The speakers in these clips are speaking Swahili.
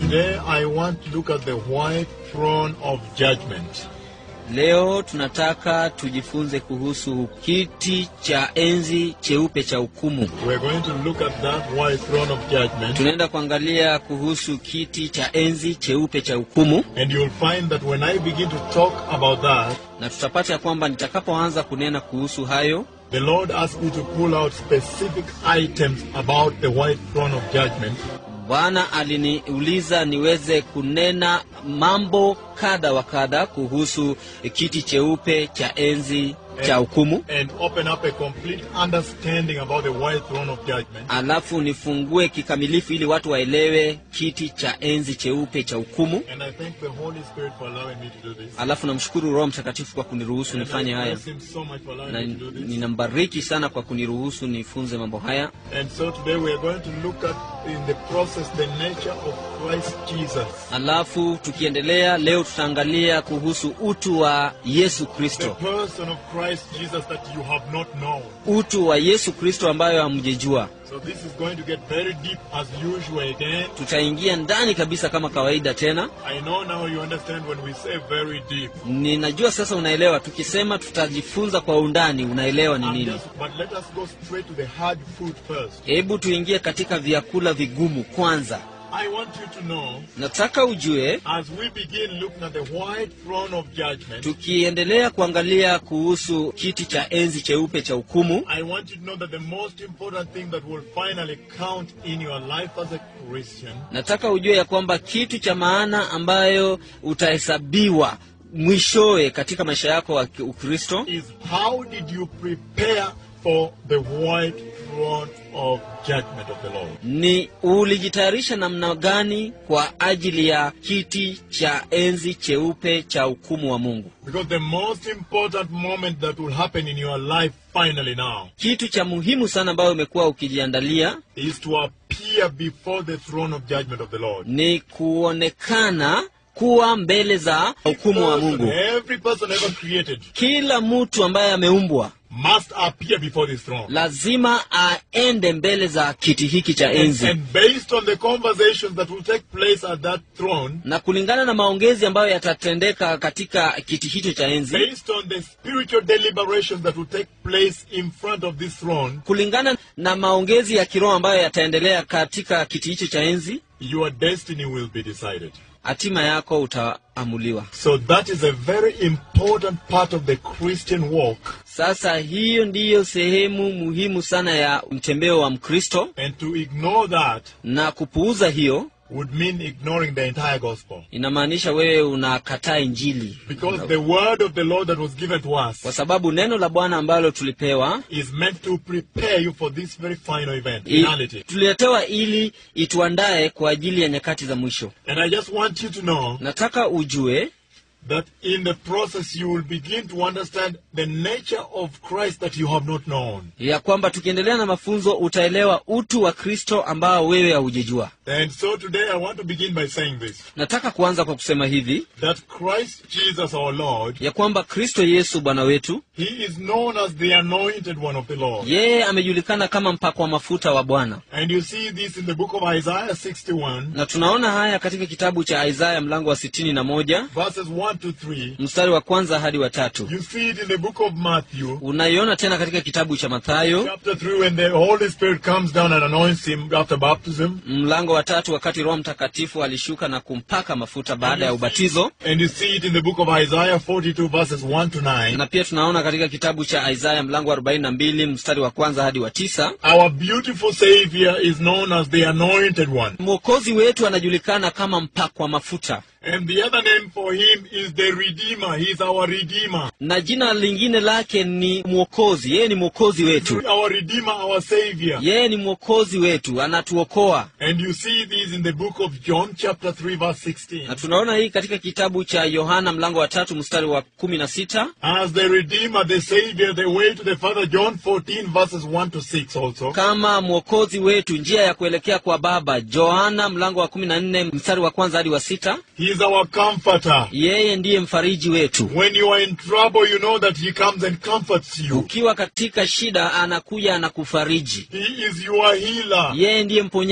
today I want to look at the white throne of judgment. Leo tunataka tujifunze kuhusu kiti cha enzi cheupe cha hukumu. We're going to look at that white throne of judgment. Tunaenda kuangalia kuhusu kiti cha enzi cheupe cha hukumu, And you'll find that when I begin to talk about that, na tutapata ya kwamba nitakapoanza kunena kuhusu hayo, the Lord asked me to pull out specific items about the white throne of judgment. Bwana aliniuliza niweze kunena mambo kadha wa kadha kuhusu kiti cheupe cha enzi cha hukumu, and open up a complete understanding about the white throne of judgment. alafu nifungue kikamilifu ili watu waelewe kiti cha enzi cheupe cha hukumu. And I thank the Holy Spirit for allowing me to do this. Alafu namshukuru Roho Mtakatifu kwa kuniruhusu And nifanye I haya, bless him so much for allowing na me to do this. ninambariki sana kwa kuniruhusu nifunze mambo haya. And so today we are going to look at in the process the nature of Christ Jesus. Alafu tukiendelea, leo tutaangalia kuhusu utu wa Yesu The Kristo, person of Christ Jesus that you have not known. utu wa Yesu Kristo ambayo hamjejua. So this is going to get very deep as usual again. Tutaingia ndani kabisa kama kawaida tena. I know now you understand when we say very deep. Ninajua sasa unaelewa, tukisema tutajifunza kwa undani, unaelewa ni I'm nini. just- but let us go straight to the hard food first. Hebu tuingie katika vyakula vigumu kwanza. I want you to know Nataka ujue, as we begin looking at the white throne of judgment, tukiendelea kuangalia kuhusu kiti cha enzi cheupe cha hukumu, I want you to know that the most important thing that will finally count in your life as a Christian nataka ujue ya kwamba kitu cha maana ambayo utahesabiwa mwishowe katika maisha yako wa ki- Ukristo is how did you prepare for the white throne of judgment of the Lord? ni ulijitayarisha namna gani kwa ajili ya kiti cha enzi cheupe cha hukumu wa Mungu. Because the most important moment that will happen in your life finally now Kitu cha muhimu sana ambayo umekuwa ukijiandalia is to appear before the throne of judgment of the Lord. ni kuonekana kuwa mbele za hukumu wa Person, Mungu. every person ever created Kila mtu ambaye ameumbwa must appear before this throne. lazima aende mbele za kiti hiki cha And, enzi, and based on the conversations that will take place at that throne, na kulingana na maongezi ambayo yatatendeka katika kiti hicho cha enzi, based on the spiritual deliberations that will take place in front of this throne, kulingana na maongezi ya kiroho ambayo yataendelea katika kiti hicho cha enzi, your destiny will be decided. hatima yako utaamuliwa. So that is a very important part of the Christian walk. Sasa hiyo ndiyo sehemu muhimu sana ya mtembeo wa Mkristo, And to ignore that na kupuuza hiyo would mean ignoring the entire gospel. inamaanisha wewe unakataa Injili, Because the word of the Lord that was given to us kwa sababu neno la Bwana ambalo tulipewa is meant to prepare you for this very final event, i, finality. tuliletewa ili ituandae kwa ajili ya nyakati za mwisho. And I just want you to know Nataka ujue that in the process you will begin to understand the nature of Christ that you have not known. ya kwamba tukiendelea na mafunzo utaelewa utu wa Kristo ambao wewe haujejua. And so today I want to begin by saying this Nataka kuanza kwa kusema hivi that Christ Jesus our Lord, ya kwamba Kristo Yesu Bwana wetu He is known as the anointed one of the Lord. yeye amejulikana kama mpakwa mafuta wa Bwana, And you see this in the book of Isaiah 61, na tunaona haya katika kitabu cha Isaya mlango wa sitini na moja verses 1 to 3. mstari wa kwanza hadi wa tatu. You see it in the book of Matthew, Unaiona tena katika kitabu cha Mathayo chapter 3, when the Holy Spirit comes down and anoints him after baptism. mlango wa tatu, wakati Roho Mtakatifu alishuka na kumpaka mafuta baada ya ubatizo, And you see it in the book of Isaiah 42, verses 1 to 9. na pia tunaona katika kitabu cha Isaya mlango wa arobaini na mbili mstari wa kwanza hadi wa tisa. Our beautiful Savior is known as the anointed one. Mwokozi wetu anajulikana kama mpakwa mafuta, And the other name for him is the Redeemer. He's our Redeemer. na jina lingine lake ni mwokozi. Yeye ni mwokozi wetu, Our Redeemer, our Savior. yeye ni mwokozi wetu, anatuokoa. And you see this in the book of John, chapter 3, verse 16. Na tunaona hii katika kitabu cha Yohana mlango wa tatu mstari wa kumi na sita As the Redeemer, the Savior, the way to the Father, John 14, verses 1 to 6 also. kama mwokozi wetu, njia ya kuelekea kwa Baba. Yohana mlango wa kumi na nne mstari wa kwanza hadi wa sita. He is our comforter. Yeye ndiye mfariji wetu. When you are in trouble, you know that He comes and comforts you. Ukiwa katika shida, anakuja anakufariji. He is your healer. Yeye ndiye mponyaji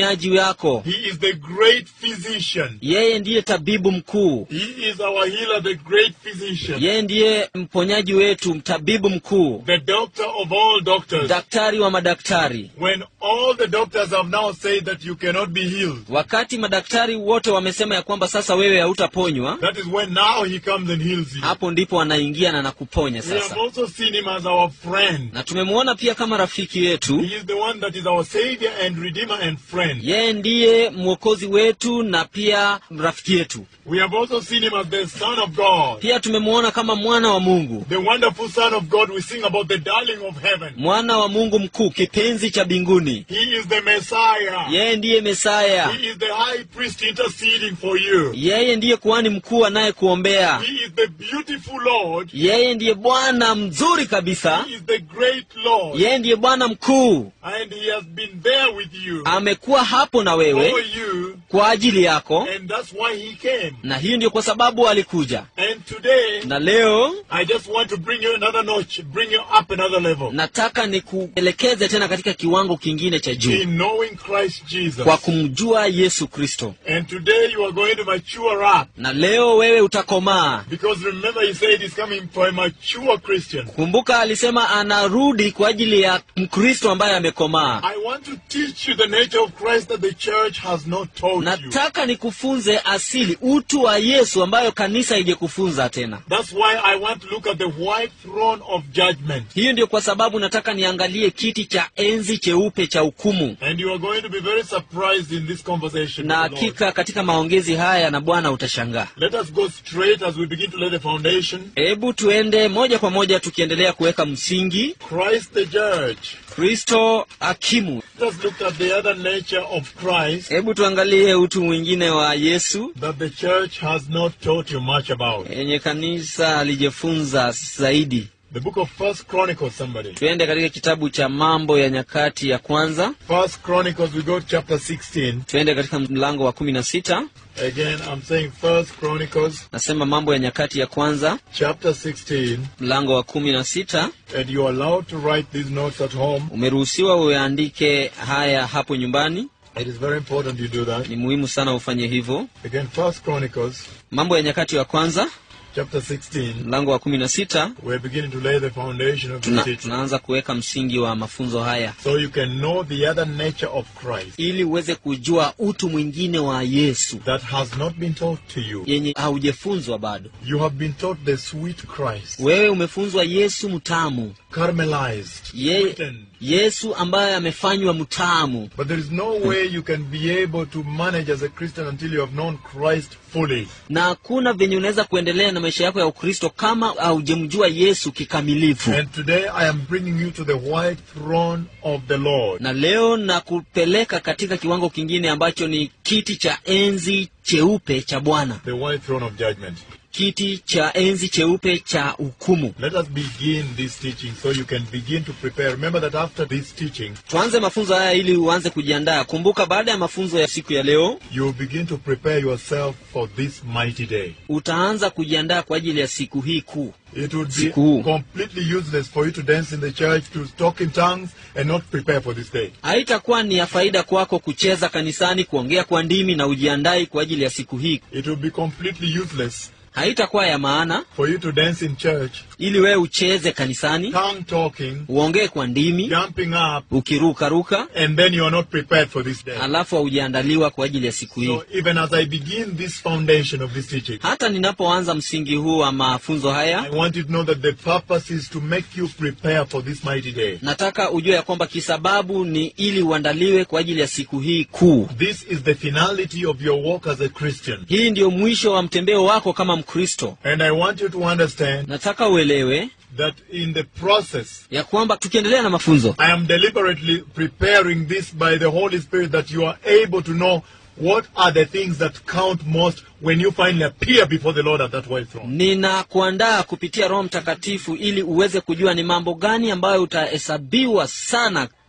lako He is the great physician. yeye ndiye tabibu mkuu He is our healer, the great physician. yeye ndiye mponyaji wetu mtabibu mkuu The doctor of all doctors. daktari wa madaktari When all the doctors have now said that you cannot be healed, wakati madaktari wote wamesema ya kwamba sasa wewe hautaponywa that is when now he comes and heals you. hapo ndipo anaingia na nakuponya We have sasa also seen him as our friend. na tumemwona pia kama rafiki yetu He is the one that is our savior and redeemer and friend. yeye ndiye mwokozi wetu na pia rafiki yetu We have also seen him as the son of God. pia tumemwona kama mwana wa mungu The wonderful son of God. We sing about the darling of heaven. mwana wa mungu mkuu kipenzi cha mbinguni He is the Messiah. yeye ndiye mesaya He is the high priest interceding for you. yeye ndiye kuhani mkuu anayekuombea He is the beautiful Lord. yeye ndiye bwana mzuri kabisa He is the great Lord. yeye ndiye bwana mkuu And he has been there with you. amekuwa hapo na For wewe you. kwa ajili yako And that's why he came. na hiyo ndio kwa sababu alikuja And today, na leo I just want to bring you another notch, bring you up another level. nataka nikuelekeze tena katika kiwango kingine cha juu In knowing Christ Jesus. kwa kumjua yesu kristo And today you are going to mature up. na leo wewe utakomaa Because remember, he said he's coming for a mature Christian. kumbuka alisema anarudi kwa ajili ya mkristo ambaye amekomaa I want to teach you the nature of Christ that the church has not taught you. nataka nikufunze asili utu wa yesu ambayo kanisa haijekufunza tena That's why I want to look at the white throne of judgment. hiyo ndio kwa sababu nataka niangalie kiti cha enzi cheupe cha hukumu And you are going to be very surprised in this conversation. na with the Lord. hakika katika maongezi haya na bwana utashangaa Let us go straight as we begin to lay the foundation. hebu tuende moja kwa moja tukiendelea kuweka msingi Christ the judge. kristo hakimu Let us look at the other nature of Christ hebu tuangalie utu mwingine wa yesu that the church has not taught you much about. yenye kanisa alijifunza zaidi The book of First Chronicles, somebody. tuende katika kitabu cha mambo ya nyakati ya kwanza First Chronicles, we go to chapter 16. tuende katika mlango wa kumi na sita Again, I'm saying First Chronicles, nasema mambo ya nyakati ya kwanza chapter 16. mlango wa kumi na sita And you are allowed to write these notes at home. umeruhusiwa uyaandike haya hapo nyumbani It is very important you do that. ni muhimu sana ufanye hivyo Again, First Chronicles, mambo ya nyakati ya kwanza chapter 16. mlango wa kumi na sita We're beginning to lay the foundation of tuna, this teaching. tunaanza kuweka msingi wa mafunzo haya So you can know the other nature of Christ ili uweze kujua utu mwingine wa yesu that has not been taught to you. yenye haujefunzwa bado You have been taught the sweet Christ, wewe umefunzwa yesu mtamu caramelized, Ye, sweetened. yesu ambaye amefanywa mtamu But there is no way you can be able to manage as a Christian until you have known Christ fully. na hakuna venye unaweza kuendelea na maisha yako ya ukristo kama haujamjua yesu kikamilifu And today I am bringing you to the white throne of the Lord. na leo nakupeleka katika kiwango kingine ambacho ni kiti cha enzi cheupe cha bwana The white throne of judgment. kiti cha enzi cheupe cha hukumu Let us begin this teaching so you can begin to prepare. Remember that after this teaching, tuanze mafunzo haya ili uanze kujiandaa kumbuka baada ya mafunzo ya siku ya leo you will begin to prepare yourself for this mighty day. utaanza kujiandaa kwa ajili ya siku hii kuu It would be Siku. completely useless for you to dance in the church, to talk in tongues, and not prepare for this day. haitakuwa ni ya faida kwako kucheza kanisani kuongea kwa ndimi na ujiandai kwa ajili ya siku hii It would be completely useless haitakuwa ya maana for you to dance in church, ili wewe ucheze kanisani tongue talking, uongee kwa ndimi jumping up, ukirukaruka and then you are not prepared for this day. alafu haujaandaliwa kwa ajili ya siku hii So even as I begin this foundation of this teaching, hata ninapoanza msingi huu wa mafunzo haya I want you to know that the purpose is to make you prepare for this mighty day. nataka ujue ya kwamba kisababu ni ili uandaliwe kwa ajili ya siku hii kuu This is the finality of your walk as a Christian. hii ndiyo mwisho wa mtembeo wako kama mkristo And I want you to understand nataka uelewe that in the process, ya kwamba tukiendelea na mafunzo I am deliberately preparing this by the Holy Spirit that you are able to know what are the things that count most when you finally appear before the Lord at that white throne. ninakuandaa kupitia roho mtakatifu ili uweze kujua ni mambo gani ambayo utahesabiwa sana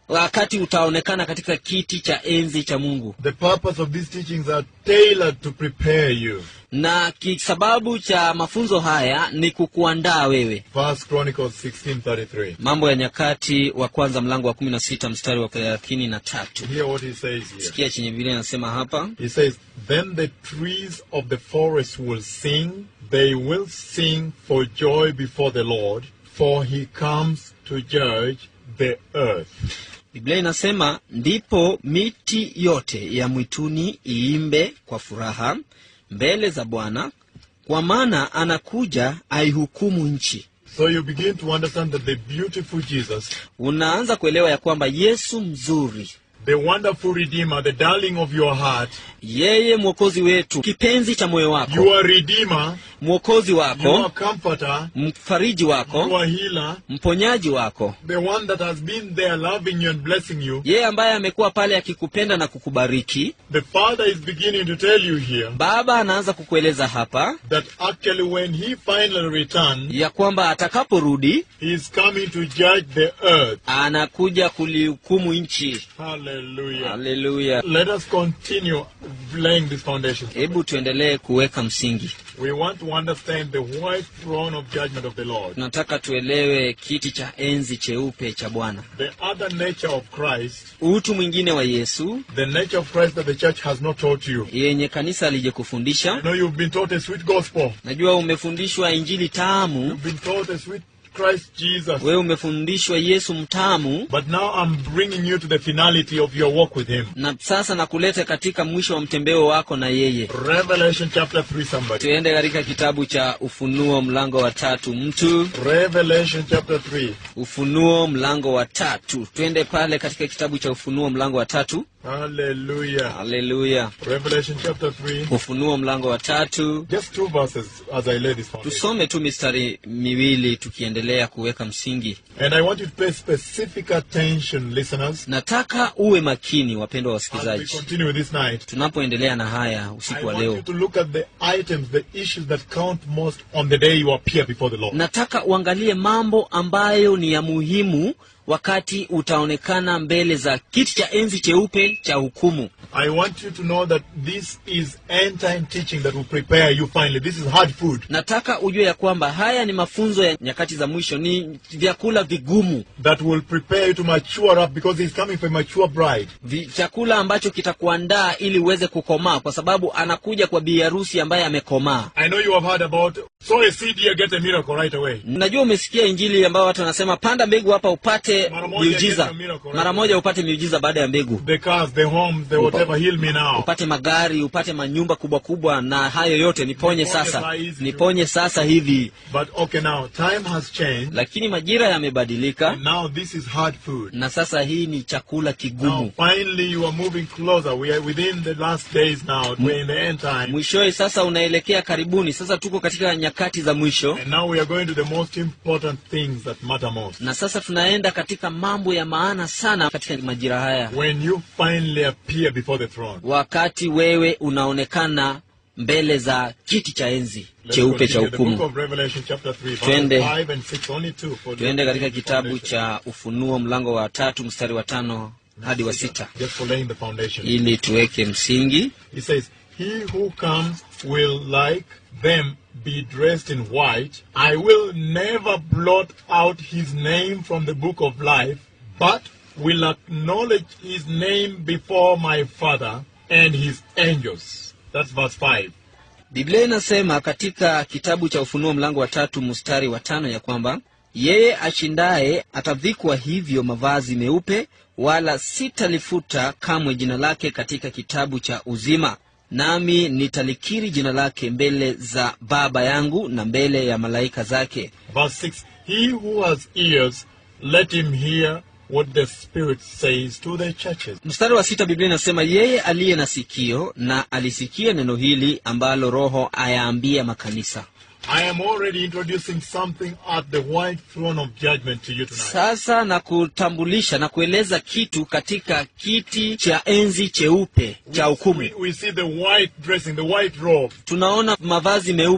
wakati utaonekana katika kiti cha enzi cha mungu The purpose of these teachings are tailored to prepare you. na kisababu cha mafunzo haya ni kukuandaa wewe First Chronicles 16:33. mambo ya nyakati wa kwanza mlango wa kumi na sita mstari wa thelathini na tatu Hear what he says here. sikia chenye biblia inasema hapa He says, Then the trees of the forest will sing, they will sing for joy before the Lord, for he comes to judge the earth. biblia inasema ndipo miti yote ya mwituni iimbe kwa furaha mbele za bwana kwa maana anakuja aihukumu nchi So you begin to understand that the beautiful Jesus, unaanza kuelewa ya kwamba yesu mzuri the wonderful Redeemer, the darling of your heart, yeye mwokozi wetu kipenzi cha moyo wako your Redeemer, mwokozi wako your Comforter, mfariji wako your Healer, mponyaji wako the one that has been there loving you and blessing you. yeye ambaye amekuwa pale akikupenda na kukubariki The Father is beginning to tell you here baba anaanza kukueleza hapa that actually when he finally returns, ya kwamba atakaporudi he is coming to judge the earth. anakuja kulihukumu nchi Hallelujah. haleluya Let us continue laying this foundation. hebu tuendelee kuweka msingi We want to understand the white throne of judgment of the Lord. tunataka tuelewe kiti cha enzi cheupe cha bwana The other nature of Christ, utu mwingine wa yesu the nature of Christ that the church has not taught you. yenye kanisa I alijekufundisha know you've been taught a sweet gospel. najua umefundishwa injili tamu You've been taught a sweet Christ Jesus. wewe umefundishwa yesu mtamu But now I'm bringing you to the finality of your walk with Him. na sasa nakuleta katika mwisho wa mtembeo wako na yeye Revelation chapter 3, somebody. tuende katika kitabu cha ufunuo mlango wa tatu mtu Revelation chapter 3. ufunuo mlango wa tatu twende pale katika kitabu cha ufunuo mlango wa tatu Hallelujah. haleluya Revelation chapter 3. ufunuo mlango wa tatu Just two verses as I lay this foundation. tusome tu mistari miwili tukiendelea kuweka msingi And I want you to pay specific attention, listeners, nataka uwe makini wapendwa as we wasikilizaji continue with this night. tunapoendelea na haya I usiku wa want you leo to look at the items, the issues that count most on the day you appear before the Lord. nataka uangalie mambo ambayo ni ya muhimu wakati utaonekana mbele za kiti cha enzi cheupe cha hukumu I want you to know that this is end time teaching that will prepare you finally. This is hard food nataka ujue ya kwamba haya ni mafunzo ya nyakati za mwisho ni vyakula vigumu that will prepare you to mature up because He's coming for a mature bride. Vi, chakula ambacho kitakuandaa ili uweze kukomaa kwa sababu anakuja kwa bi harusi ambaye amekomaa I know you have heard about sow a seed here, get a miracle right away. najua umesikia injili ambayo watu wanasema panda mbegu hapa upate Mara moja miujiza get a miracle, mara moja upate miujiza baada ya mbegu The cars, the homes, the whatever, heal me now. upate magari upate manyumba kubwa kubwa na hayo yote niponye Niponye sasa saa hizi. niponye sasa hivi But okay, now time has changed, lakini majira yamebadilika and now this is hard food. na sasa hii ni chakula Now, kigumu finally, you are moving closer. We are within the last days now. We're in the end time. mwishowe sasa unaelekea karibuni sasa tuko katika nyakati za mwisho And now we are going to the most important things that matter most. na sasa tunaenda katika mambo ya maana sana katika majira haya When you finally appear before the throne. wakati wewe unaonekana mbele za kiti cha enzi Let's cheupe cha continue. The book hukumu of Revelation chapter 3, verses Twende. 5 and 6, only two for the tuende katika kitabu foundation. cha ufunuo mlango wa tatu mstari wa tano hadi wa sita Just for laying the foundation. ili tuweke msingi He says, He who comes will like them be dressed in white. I will never blot out his name from the book of life, but will acknowledge his name before my Father and his angels. That's verse 5. biblia inasema katika kitabu cha ufunuo mlango wa tatu mstari wa tano ya kwamba yeye ashindaye atavikwa hivyo mavazi meupe wala sitalifuta kamwe jina lake katika kitabu cha uzima nami nitalikiri jina lake mbele za baba yangu na mbele ya malaika zake Verse 6 He who has ears, let him hear what the Spirit says to the churches. mstari wa sita biblia inasema yeye aliye na sikio na alisikia neno hili ambalo roho ayaambia makanisa I am already introducing something at the white throne of judgment to you tonight. sasa na kutambulisha na kueleza kitu katika kiti cha enzi cheupe cha We, hukumu we see the white dressing, the white robe. tunaona mavazi meupe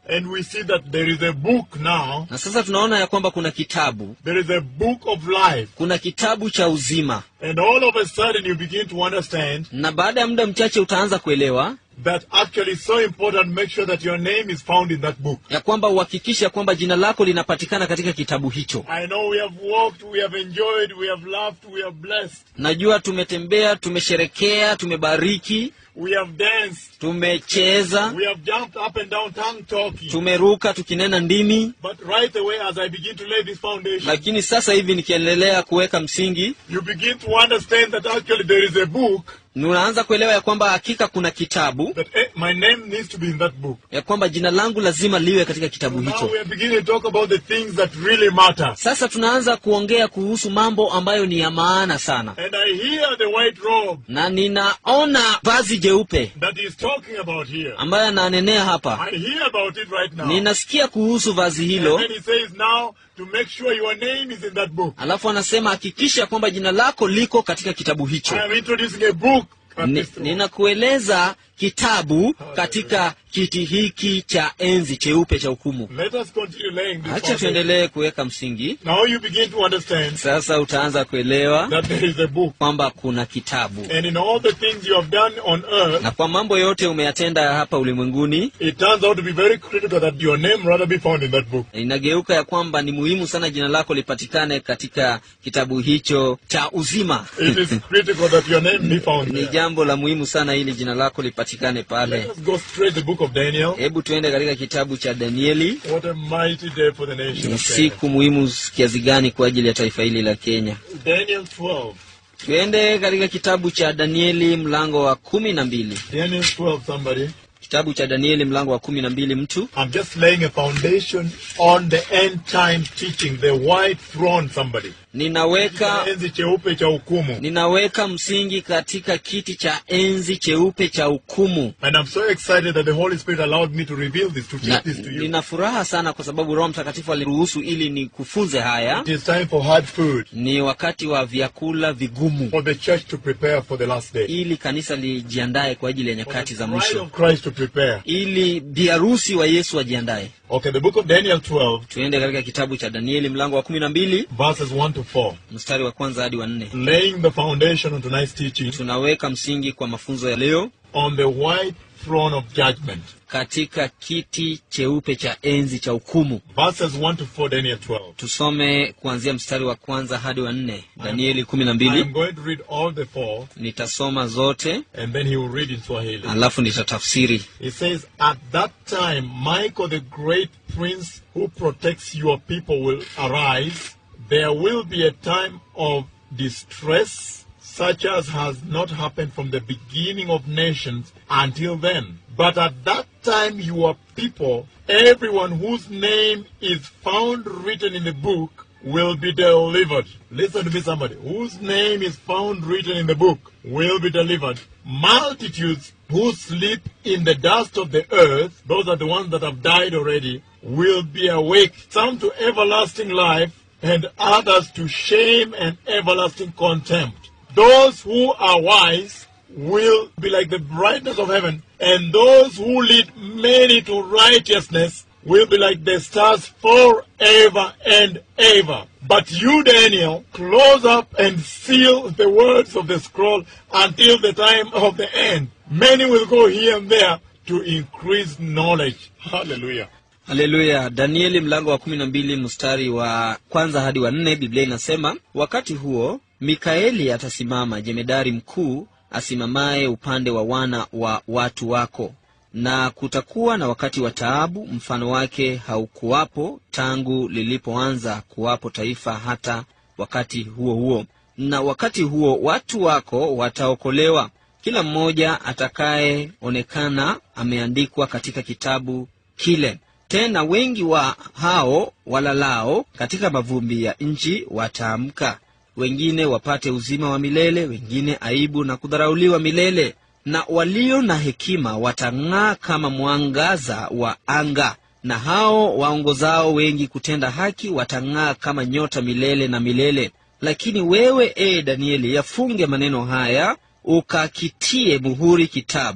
And we see that there is a book now. na sasa tunaona ya kwamba kuna kitabu There is a book of life. kuna kitabu cha uzima And all of a sudden you begin to understand na baada ya muda mchache utaanza kuelewa that actually it's so important make sure that your name is found in that book. ya kwamba uhakikisha kwamba jina lako linapatikana katika kitabu hicho I know we have walked, we have enjoyed, we have laughed, we have blessed, najua tumetembea tumesherekea tumebariki we have danced, tumecheza we have jumped up and down tongue talking. tumeruka tukinena ndimi But right away as I begin to lay this foundation, lakini sasa hivi nikiendelea kuweka msingi you begin to understand that actually there is a book unaanza kuelewa ya kwamba hakika kuna kitabu that eh, my name needs to be in that book. ya kwamba jina langu lazima liwe katika kitabu Now hicho we are beginning to talk about the things that really matter. sasa tunaanza kuongea kuhusu mambo ambayo ni ya maana sana And I hear the white robe na ninaona vazi jeupe that he's talking about here. ambayo ananenea hapa I hear about it right now. ninasikia kuhusu vazi And hilo then he says now to make sure your name is in that book. alafu anasema hakikisha kwamba jina lako liko katika kitabu hicho I am introducing a book. at Ni- this throne. ninakueleza kitabu katika kiti hiki cha enzi cheupe cha hukumu Let us continue laying this hacha foundation. tuendelee kuweka msingi Now you begin to understand sasa utaanza kuelewa that there is a book. kwamba kuna kitabu And in all the things you have done on earth, na kwa mambo yote umeyatenda hapa ulimwenguni it turns out to be very critical that your name rather be found in that book. inageuka ya kwamba ni muhimu sana jina lako lipatikane katika kitabu hicho cha uzima It is critical that your name be found ni there. jambo la muhimu sana ili jina lako lipatikane pale Let us go straight to the book of Daniel. hebu tuende katika kitabu cha danieli What a mighty day for the nation ni of Kenya. siku muhimu kiasi gani kwa ajili ya taifa hili la kenya Daniel 12. tuende katika kitabu cha danieli mlango wa kumi na mbili Daniel 12, somebody. kitabu cha danieli mlango wa kumi na mbili mtu I'm just laying a foundation on the end time teaching, the white throne, somebody. ninaweka Enzi cheupe cha hukumu. ninaweka msingi katika kiti cha enzi cheupe cha hukumu And I'm so excited that the Holy Spirit allowed me to reveal this, to na, teach this to you. nina furaha sana kwa sababu roho mtakatifu aliruhusu ili nikufunze haya It is time for hard food, ni wakati wa vyakula vigumu for the church to prepare for the last day. ili kanisa lijiandae kwa ajili ya For nyakati the za bride mwisho of Christ to prepare. ili biharusi wa yesu ajiandae Okay, the book of Daniel 12, tuende katika kitabu cha danieli mlango wa kumi na mbili verses 1 to 4. mstari wa kwanza hadi wa nne Laying the foundation on tonight's teaching tunaweka msingi kwa mafunzo ya leo on the white throne of judgment. katika kiti cheupe cha enzi cha hukumu Verses 1 to 4, Daniel 12. tusome kuanzia mstari wa kwanza hadi wa nne danieli kumi na I am mbili going to read all the four, nitasoma zote and then he will read in Swahili. alafu nitatafsiri He says, At that time, Michael, the great prince who protects your people, will arise. There will be a time of distress, such as has not happened from the beginning of nations until then. But at that time, your people, everyone whose name is found written in the book, will be delivered. Listen to me, somebody. Whose name is found written in the book will be delivered. Multitudes who sleep in the dust of the earth, those are the ones that have died already, will be awake. Some to everlasting life, and others to shame and everlasting contempt. Those who are wise will be like the brightness of heaven, and those who lead many to righteousness will be like the stars forever and ever. But you, Daniel, close up and seal the words of the scroll until the time of the end. Many will go here and there to increase knowledge. Hallelujah. haleluya danieli mlango wa kumi na mbili mstari wa kwanza hadi wa nne biblia inasema wakati huo mikaeli atasimama jemedari mkuu asimamaye upande wa wana wa watu wako na kutakuwa na wakati wa taabu mfano wake haukuwapo tangu lilipoanza kuwapo taifa hata wakati huo huo na wakati huo watu wako wataokolewa kila mmoja atakayeonekana ameandikwa katika kitabu kile tena wengi wa hao walalao katika mavumbi ya nchi wataamka wengine wapate uzima wa milele wengine aibu na kudharauliwa milele na walio na hekima watang'aa kama mwangaza wa anga na hao waongozao wengi kutenda haki watang'aa kama nyota milele na milele lakini wewe ee danieli yafunge maneno haya ukakitie muhuri kitabu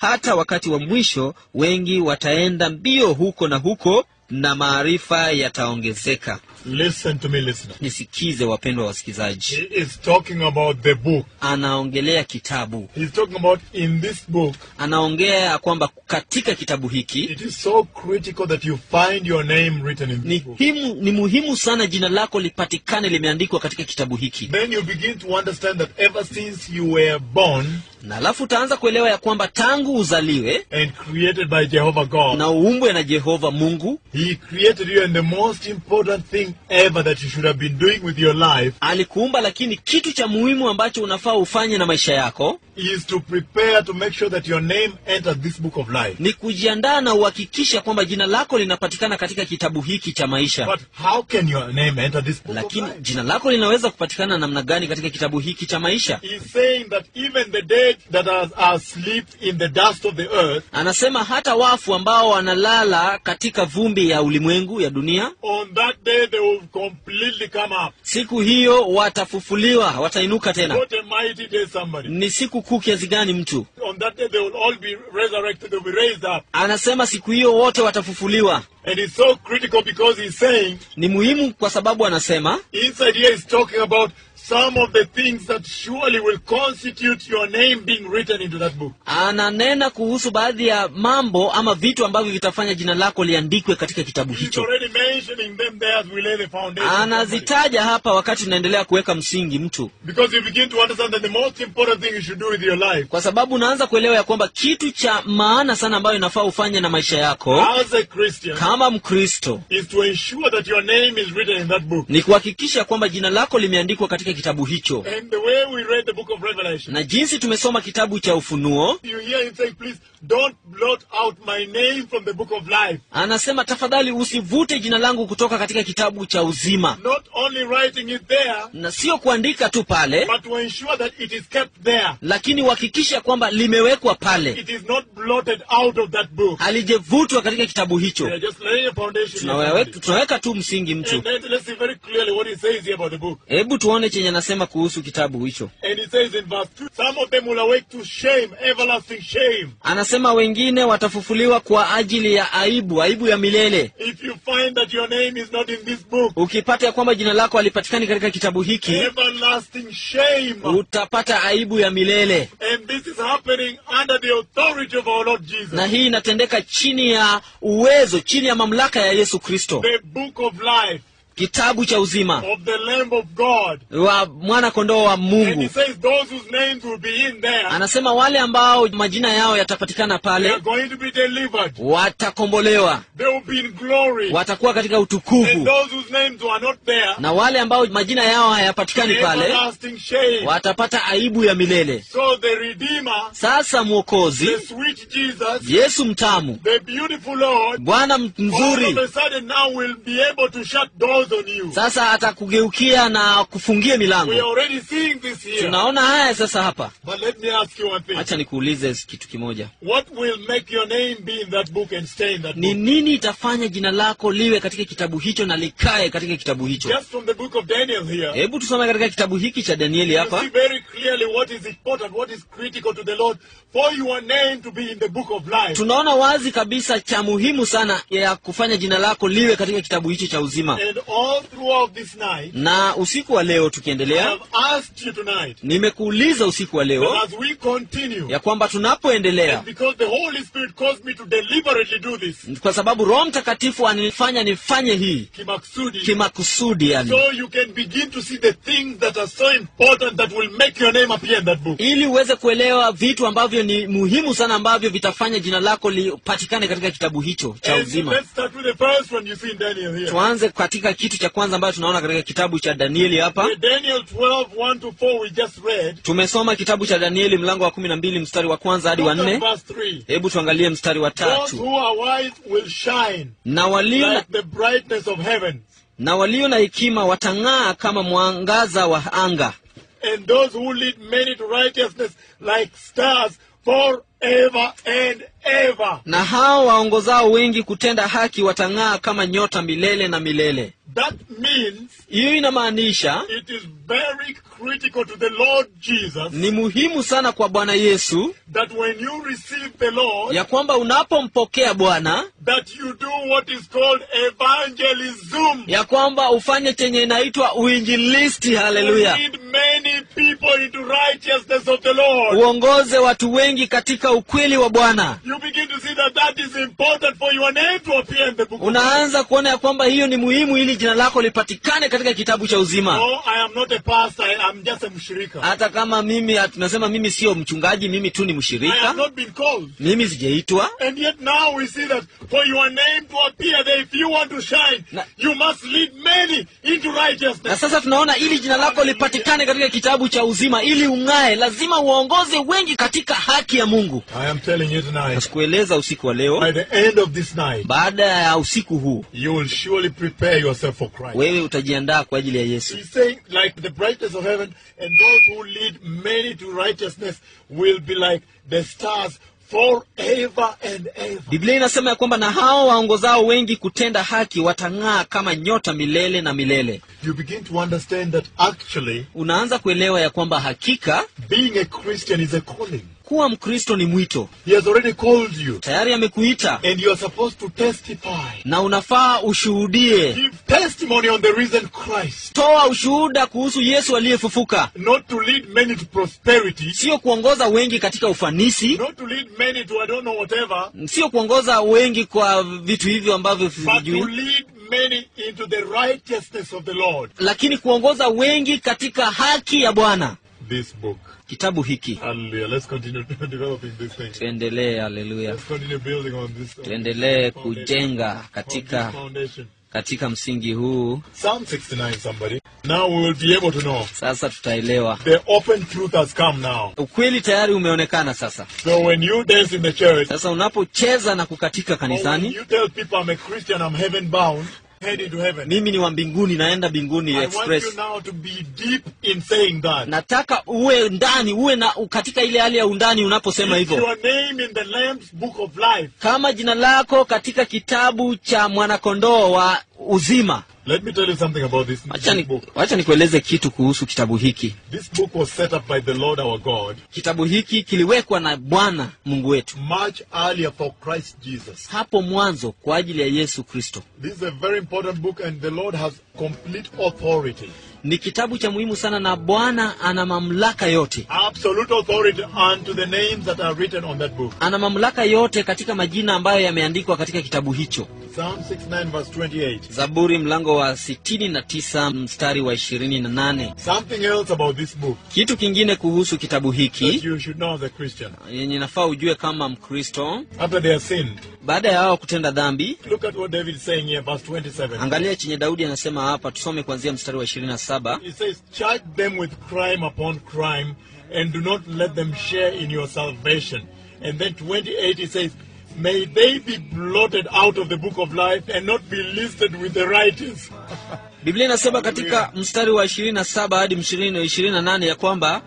hata wakati wa mwisho wengi wataenda mbio huko na huko na maarifa yataongezeka Listen to me, listener. nisikize wapendwa wasikilizaji He is talking about the book. anaongelea kitabu He's talking about in this book, anaongea kwamba katika kitabu hiki it is so critical that you find your name written in ni, this book. himu, ni muhimu sana jina lako lipatikane limeandikwa katika kitabu hiki Then you begin to understand that ever since you were born na alafu utaanza kuelewa ya kwamba tangu uzaliwe and created by Jehovah God, na uumbwe na jehova mungu He created you, and the most important thing ever that you should have been doing with your life alikuumba lakini kitu cha muhimu ambacho unafaa ufanye na maisha yako is to prepare to make sure that your name enters this book of life. ni kujiandaa na uhakikisha kwamba jina lako linapatikana katika kitabu hiki cha maisha But how can your name enter this book lakini of life? jina lako linaweza kupatikana namna gani katika kitabu hiki cha maisha He's saying that even the dead that are are asleep in the dust of the earth, anasema hata wafu ambao wanalala katika vumbi ya ulimwengu ya dunia on that day they will completely come up. siku hiyo watafufuliwa watainuka tena What a mighty day, somebody. ni siku kuu kiasi gani mtu On that day they will all be resurrected, they will be raised up. anasema siku hiyo wote watafufuliwa And it's so critical because he's saying, ni muhimu kwa sababu anasema inside here he's talking about some of the things that surely will constitute your name being written into that book. ananena kuhusu baadhi ya mambo ama vitu ambavyo vitafanya jina lako liandikwe katika kitabu He's hicho already mentioning them there as we lay the foundation. somebody. anazitaja hapa wakati tunaendelea kuweka msingi mtu Because you begin to understand that the most important thing you should do with your life kwa sababu unaanza kuelewa ya kwamba kitu cha maana sana ambayo inafaa ufanye na maisha yako as a Christian kama mkristo is to ensure that your name is written in that book. ni kuhakikisha kwamba jina lako limeandikwa katika kitabu hicho And the way we read the book of Revelation, na jinsi tumesoma kitabu cha ufunuo you hear him saying, please don't blot out my name from the book of life. anasema tafadhali usivute jina langu kutoka katika kitabu cha uzima Not only writing it there, na sio kuandika tu pale but to ensure that it is kept there. lakini uhakikisha kwamba limewekwa pale It is not blotted out of that book. halijevutwa katika kitabu We hicho are just laying a foundation. here, tunaweka, somebody. tunaweka tu msingi mtu And then let's see very clearly what he says here about the book. hebu tuone chenye anasema kuhusu kitabu hicho And he says in verse 2, some of them will awake to shame, everlasting shame. anasema wengine watafufuliwa kwa ajili ya aibu aibu ya milele If you find that your name is not in this book, ukipata ya kwamba jina lako halipatikani katika kitabu hiki everlasting shame. utapata aibu ya milele And this is happening under the authority of our Lord Jesus. na hii inatendeka chini ya uwezo chini ya mamlaka ya yesu kristo The book of life kitabu cha uzima of the Lamb of God. wa mwana kondoo wa And he mungu says those whose names will be in there, anasema wale ambao majina yao yatapatikana they are pale going to be delivered. watakombolewa They will be in glory. watakuwa katika And utukufu those whose names were not there, na wale ambao majina yao hayapatikani pale everlasting shame. watapata aibu ya milele So the Redeemer, sasa mwokozi the sweet Jesus, yesu mtamu the beautiful Lord, bwana all of mzuri a sudden now will be able to shut doors on you. sasa atakugeukia na kufungia We are milango already seeing this here. tunaona haya sasa hapa But let me ask you one thing. hacha nikuulize kitu kimoja What will make your name be in that book and stay in that ni book? nini itafanya jina lako liwe katika kitabu hicho na likae katika kitabu hicho Just from the book of Daniel here, hebu tusome katika kitabu hiki cha danieli you hapa see very clearly what is important, what is critical to the Lord for your name to be in the book of life. tunaona wazi kabisa cha muhimu sana ya kufanya jina lako liwe katika kitabu hicho cha uzima And all throughout this night, na usiku wa leo I tukiendelea have asked you tonight nimekuuliza usiku wa leo that as we continue, ya kwamba tunapoendelea and because the Holy Spirit caused me to deliberately do this, kwa sababu roho mtakatifu anifanya nifanye hii Kimaksudi, kimakusudi yani so you can begin to see the things that are so important that will make your name appear in that book. ili uweze kuelewa vitu ambavyo ni muhimu sana ambavyo vitafanya jina lako lipatikane katika kitabu hicho cha And uzima let's start with the first one you see in Daniel here. tuanze katika kitu cha kwanza ambayo tunaona katika kitabu cha danieli hapa The Daniel 12, 1 to 4 we just read. tumesoma kitabu cha danieli mlango wa kumi na mbili mstari wa kwanza hadi wa Look at nne verse 3. hebu tuangalie mstari wa Those tatu who are wise will shine na walio na, like the brightness of heaven, na walio na hekima watang'aa kama mwangaza wa anga and those who lead many to righteousness like stars forever and forever. na hao waongozao wengi kutenda haki watang'aa kama nyota milele na milele That means hiyo inamaanisha it is very critical to the Lord Jesus ni muhimu sana kwa bwana yesu that when you receive the Lord, ya kwamba unapompokea bwana that you do what is called evangelism. ya kwamba ufanye chenye inaitwa uinjilisti haleluya You lead many people into righteousness of the Lord. uongoze watu wengi katika ukweli wa bwana You begin to see that that is important for your name to appear in the book of life. unaanza kuona ya kwamba hiyo ni muhimu ili jina lako lipatikane katika kitabu cha uzima No, I am not a pastor. I am just a mshirika. hata kama mimi tunasema mimi sio mchungaji mimi tu ni I mshirika have not been called. mimi sijaitwa And yet now we see that for your name to appear there, if you want to shine, Na- you must lead many into na righteousness. sasa tunaona ili jina lako lipatikane katika kitabu cha uzima ili ung'ae lazima uongoze wengi katika haki ya mungu I am telling you tonight, nasikueleza usiku wa leo by the end of this night, baada ya usiku huu you will surely prepare yourself for Christ. wewe utajiandaa kwa ajili ya yesu He's saying, like the brightness of heaven, and those who lead many to righteousness will be like the stars forever and ever. biblia inasema ya kwamba na hao waongozao wengi kutenda haki watang'aa kama nyota milele na milele You begin to understand that actually unaanza kuelewa ya kwamba hakika being a Christian is a calling. kuwa mkristo ni mwito He has already called you, tayari amekuita and you are supposed to testify. na unafaa ushuhudie Give testimony on the risen Christ, toa ushuhuda kuhusu yesu aliyefufuka not to lead many to prosperity, sio kuongoza wengi katika ufanisi not to lead many to I don't know whatever, sio kuongoza wengi kwa vitu hivyo ambavyo but to vijui lead many into the righteousness of the Lord. lakini kuongoza wengi katika haki ya bwana This book. kitabu hiki Hallelujah. Let's continue developing this thing. tuendelee haleluya Let's continue building on this. tuendelee foundation. kujenga On this katika foundation. katika msingi huu Psalm 69, somebody. Now we will be able to know. sasa tutaelewa The open truth has come now. ukweli tayari umeonekana sasa So when you dance in the church, sasa unapocheza na kukatika or when kanisani you tell people I'm a Christian, I'm heaven bound, heading to heaven. mimi ni wa mbinguni naenda mbinguni I want express you now to be deep in saying that. nataka uwe ndani uwe na katika ile hali ya undani unaposema If hivyo your name in the Lamb's book of life. kama jina lako katika kitabu cha mwanakondoo wa uzima Let me tell you something about this, wacha this ni, book. wacha nikueleze kitu kuhusu kitabu hiki This book was set up by the Lord our God kitabu hiki kiliwekwa na bwana mungu wetu much earlier for Christ Jesus. hapo mwanzo kwa ajili ya yesu kristo This is a very important book, and the Lord has complete authority, ni kitabu cha muhimu sana na bwana ana mamlaka yote absolute authority unto the names that are written on that book. ana mamlaka yote katika majina ambayo yameandikwa katika kitabu hicho Psalm 69, verse 28. zaburi mlango wa 69 mstari wa 28 Something else about this book kitu kingine kuhusu kitabu that hiki you should know as a Christian. yenye nafaa ujue kama mkristo After they have sinned, baada ya wao kutenda dhambi look at what David is saying here, verse 27. angalia chenye daudi anasema hapa tusome kuanzia mstari wa 27 He says, Charge them with crime upon crime, and do not let them share in your salvation. And then 28, he says, May they be blotted out of the book of life and not be listed with the righteous. biblia inasema katika mstari wa 27 hadi 20 28 ya kwamba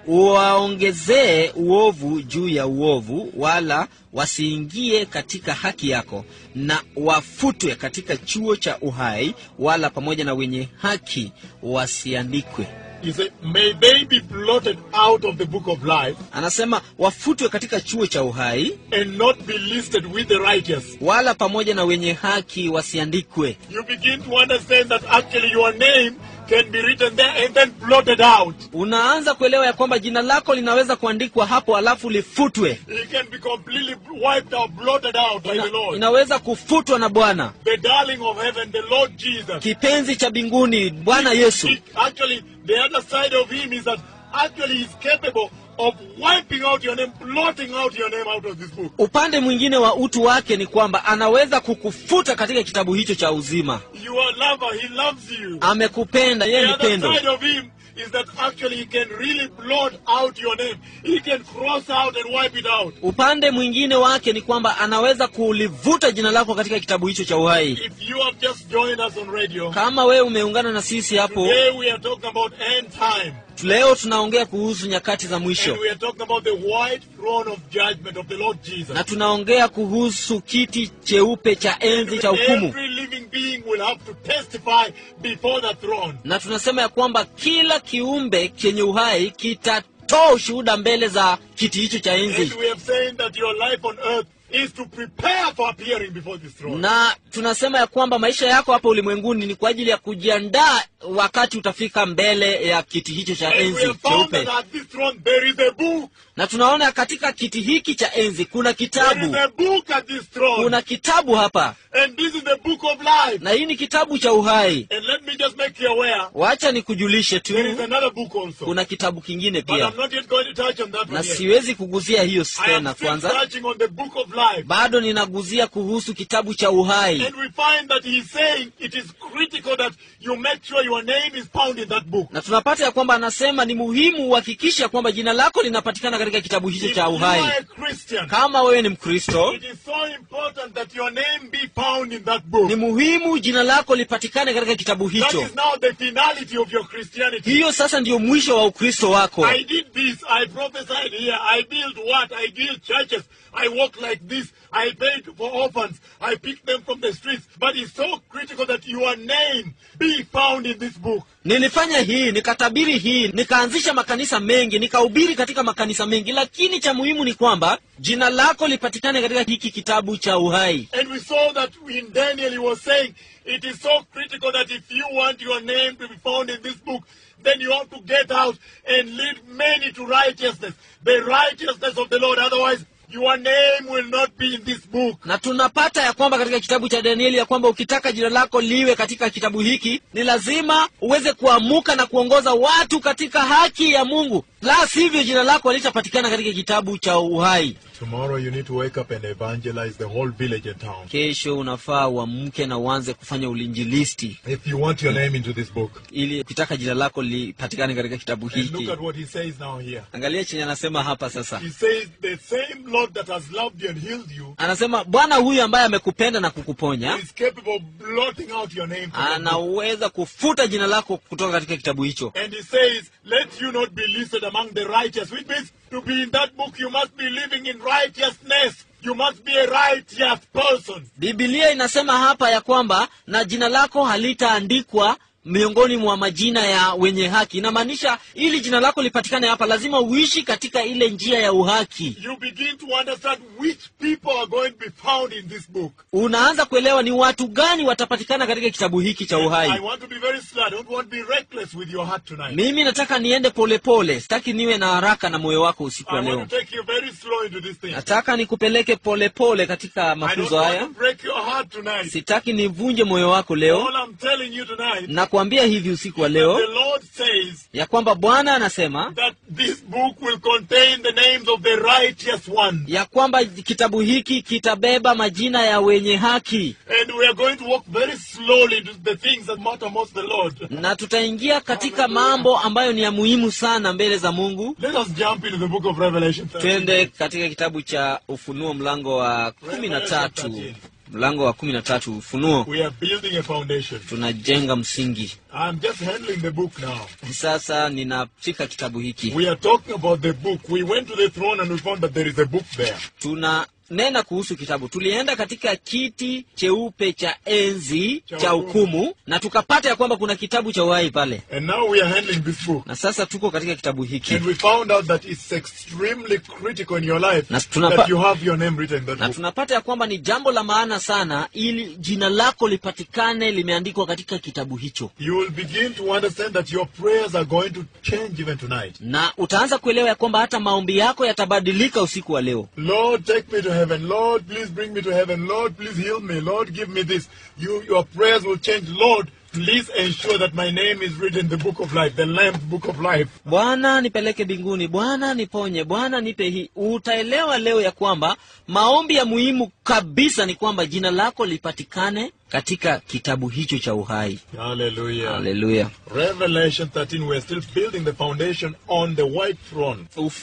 waongezee uovu juu ya uovu wala wasiingie katika haki yako na wafutwe katika chuo cha uhai wala pamoja na wenye haki wasiandikwe He said, May they be blotted out of the book of life anasema wafutwe katika chuo cha uhai and not be listed with the righteous. wala pamoja na wenye haki wasiandikwe You begin to understand that actually your name can be written there and then blotted out. unaanza kuelewa ya kwamba jina lako linaweza kuandikwa hapo alafu lifutwe It can be completely wiped out, blotted out by the Ina, Lord. inaweza kufutwa na bwana The darling of heaven, the Lord Jesus. kipenzi cha mbinguni bwana yesu He- actually, the other side of him is that actually he's capable of wiping out your name, blotting out your name out of this book. upande mwingine wa utu wake ni kwamba anaweza kukufuta katika kitabu hicho cha uzima You are lover, he loves you. amekupenda yeye The ni other pendo side of him is that actually he can really blot out your name. He can cross out and wipe it out. upande mwingine wake ni kwamba anaweza kulivuta jina lako katika kitabu hicho cha uhai If you have just joined us on radio, kama wewe umeungana na sisi hapo today we are talking about end time. leo tunaongea kuhusu nyakati za And mwisho we are talking about the white throne of judgment of the Lord Jesus. na tunaongea kuhusu kiti cheupe cha enzi cha hukumu Every living being will have to testify before the throne. na tunasema ya kwamba kila kiumbe chenye uhai kitatoa ushuhuda mbele za kiti hicho cha enzi And we have said that your life on earth is to prepare for appearing before this throne. na tunasema ya kwamba maisha yako hapa ulimwenguni ni kwa ajili ya kujiandaa wakati utafika mbele ya kiti hicho cha And we enzi have found that cheupe at this throne there is a book. na tunaona katika kiti hiki cha enzi kuna There is kitabu a book at this throne. kuna kitabu hapa And this is the book of life. na hii ni kitabu cha uhai And let me just make you aware, wacha nikujulishe tu there is another book also. kuna kitabu kingine But pia I'm not yet going to touch on that na one yet. siwezi kuguzia hiyo I am tena still kwanza touching on the book of life. bado ninaguzia kuhusu kitabu cha uhai And we find that he's saying it is critical that you make sure your name is found in that book. na tunapata ya kwamba anasema ni muhimu uhakikishe ya kwamba jina lako linapatikana katika kitabu hicho If cha you uhai are a Christian, kama wewe ni mkristo it is so important that your name be found in that book. ni muhimu jina lako lipatikane katika kitabu That hicho is now the finality of your Christianity. hiyo sasa ndiyo mwisho wa ukristo wako I did this, I prophesied here, I built what, I built churches, I walk like this, I paid for orphans, I picked them from the streets. But it's so critical that your name be found in this book. nilifanya hii nikatabiri hii nikaanzisha makanisa mengi nikahubiri katika makanisa mengi lakini cha muhimu ni kwamba jina lako lipatikane katika hiki kitabu cha uhai And we saw that in Daniel he was saying it is so critical that if you want your name to be found in this book, then you have to get out and lead many to righteousness, the righteousness of the Lord. Otherwise, your name will not be in this book. na tunapata ya kwamba katika kitabu cha danieli ya kwamba ukitaka jina lako liwe katika kitabu hiki ni lazima uweze kuamuka na kuongoza watu katika haki ya mungu la sivyo jina lako halitapatikana katika kitabu cha uhai Tomorrow you need to wake up and evangelize the whole village and town. kesho unafaa uamke na uanze kufanya ulinjilisti If you want your name into this book. ili ukitaka jina lako lipatikane katika kitabu And look hiki at what he says now here. angalia chenye anasema hapa sasa He says, The same Lord that has loved you and healed you anasema bwana huyu ambaye amekupenda na kukuponya is capable of blotting out your name. From the book. anaweza kufuta jina lako kutoka katika kitabu hicho And he says, Let you not be listed among the righteous, which means to be in that book, you must be living in righteousness. You must be a righteous person. bibilia inasema hapa ya kwamba na jina lako halitaandikwa miongoni mwa majina ya wenye haki inamaanisha ili jina lako lipatikane hapa lazima uishi katika ile njia ya uhaki You begin to understand which people are going to be found in this book. unaanza kuelewa ni watu gani watapatikana katika kitabu hiki cha I uhai want to be very slow. I don't want to be reckless with your heart tonight. mimi nataka niende polepole sitaki niwe na haraka na moyo wako usiku I wa want leo to take you very slow into this thing. nataka nikupeleke polepole katika I don't mafunzo want haya to break your heart tonight. sitaki nivunje moyo wako leo All I'm telling you tonight, nakwambia hivi usiku wa the leo Lord says ya kwamba bwana anasema that this book will contain the names of the righteous ones. ya kwamba kitabu hiki kitabeba majina ya wenye haki And we are going to walk very slowly into the things that matter most the Lord. na tutaingia katika mambo ambayo ni ya muhimu sana mbele za mungu Let us jump into the book of Revelation. 13. twende katika kitabu cha ufunuo mlango wa kumi na tatu mlango wa kumi na tatu ufunuo We are building a foundation. tunajenga msingi I'm just handling the book now. sasa ninafika kitabu hiki We are talking about the book. We went to the throne and we found that there is a book there. tunanena kuhusu kitabu tulienda katika kiti cheupe cha enzi Cha cha hukumu na tukapata ya kwamba kuna kitabu cha uhai pale And now we are handling this book. na sasa tuko katika kitabu hiki And we found out that it's extremely critical in your life Na tunapa- that you have your name written in that na book. tunapata ya kwamba ni jambo la maana sana ili jina lako lipatikane limeandikwa katika kitabu hicho You will begin to understand that your prayers are going to change even tonight. na utaanza kuelewa ya kwamba hata maombi yako yatabadilika usiku wa leo Lord, take me to heaven. Lord, please bring me to heaven. Lord, please heal me. Lord, give me this. You, your prayers will change. Lord, please ensure that my name is written in the book of life, the Lamb's book of life. bwana nipeleke mbinguni bwana niponye bwana nipe hii utaelewa leo ya kwamba maombi ya muhimu kabisa ni kwamba jina lako lipatikane katika kitabu hicho cha uhai Hallelujah. haleluya Revelation 13, we're still building the foundation on the white throne.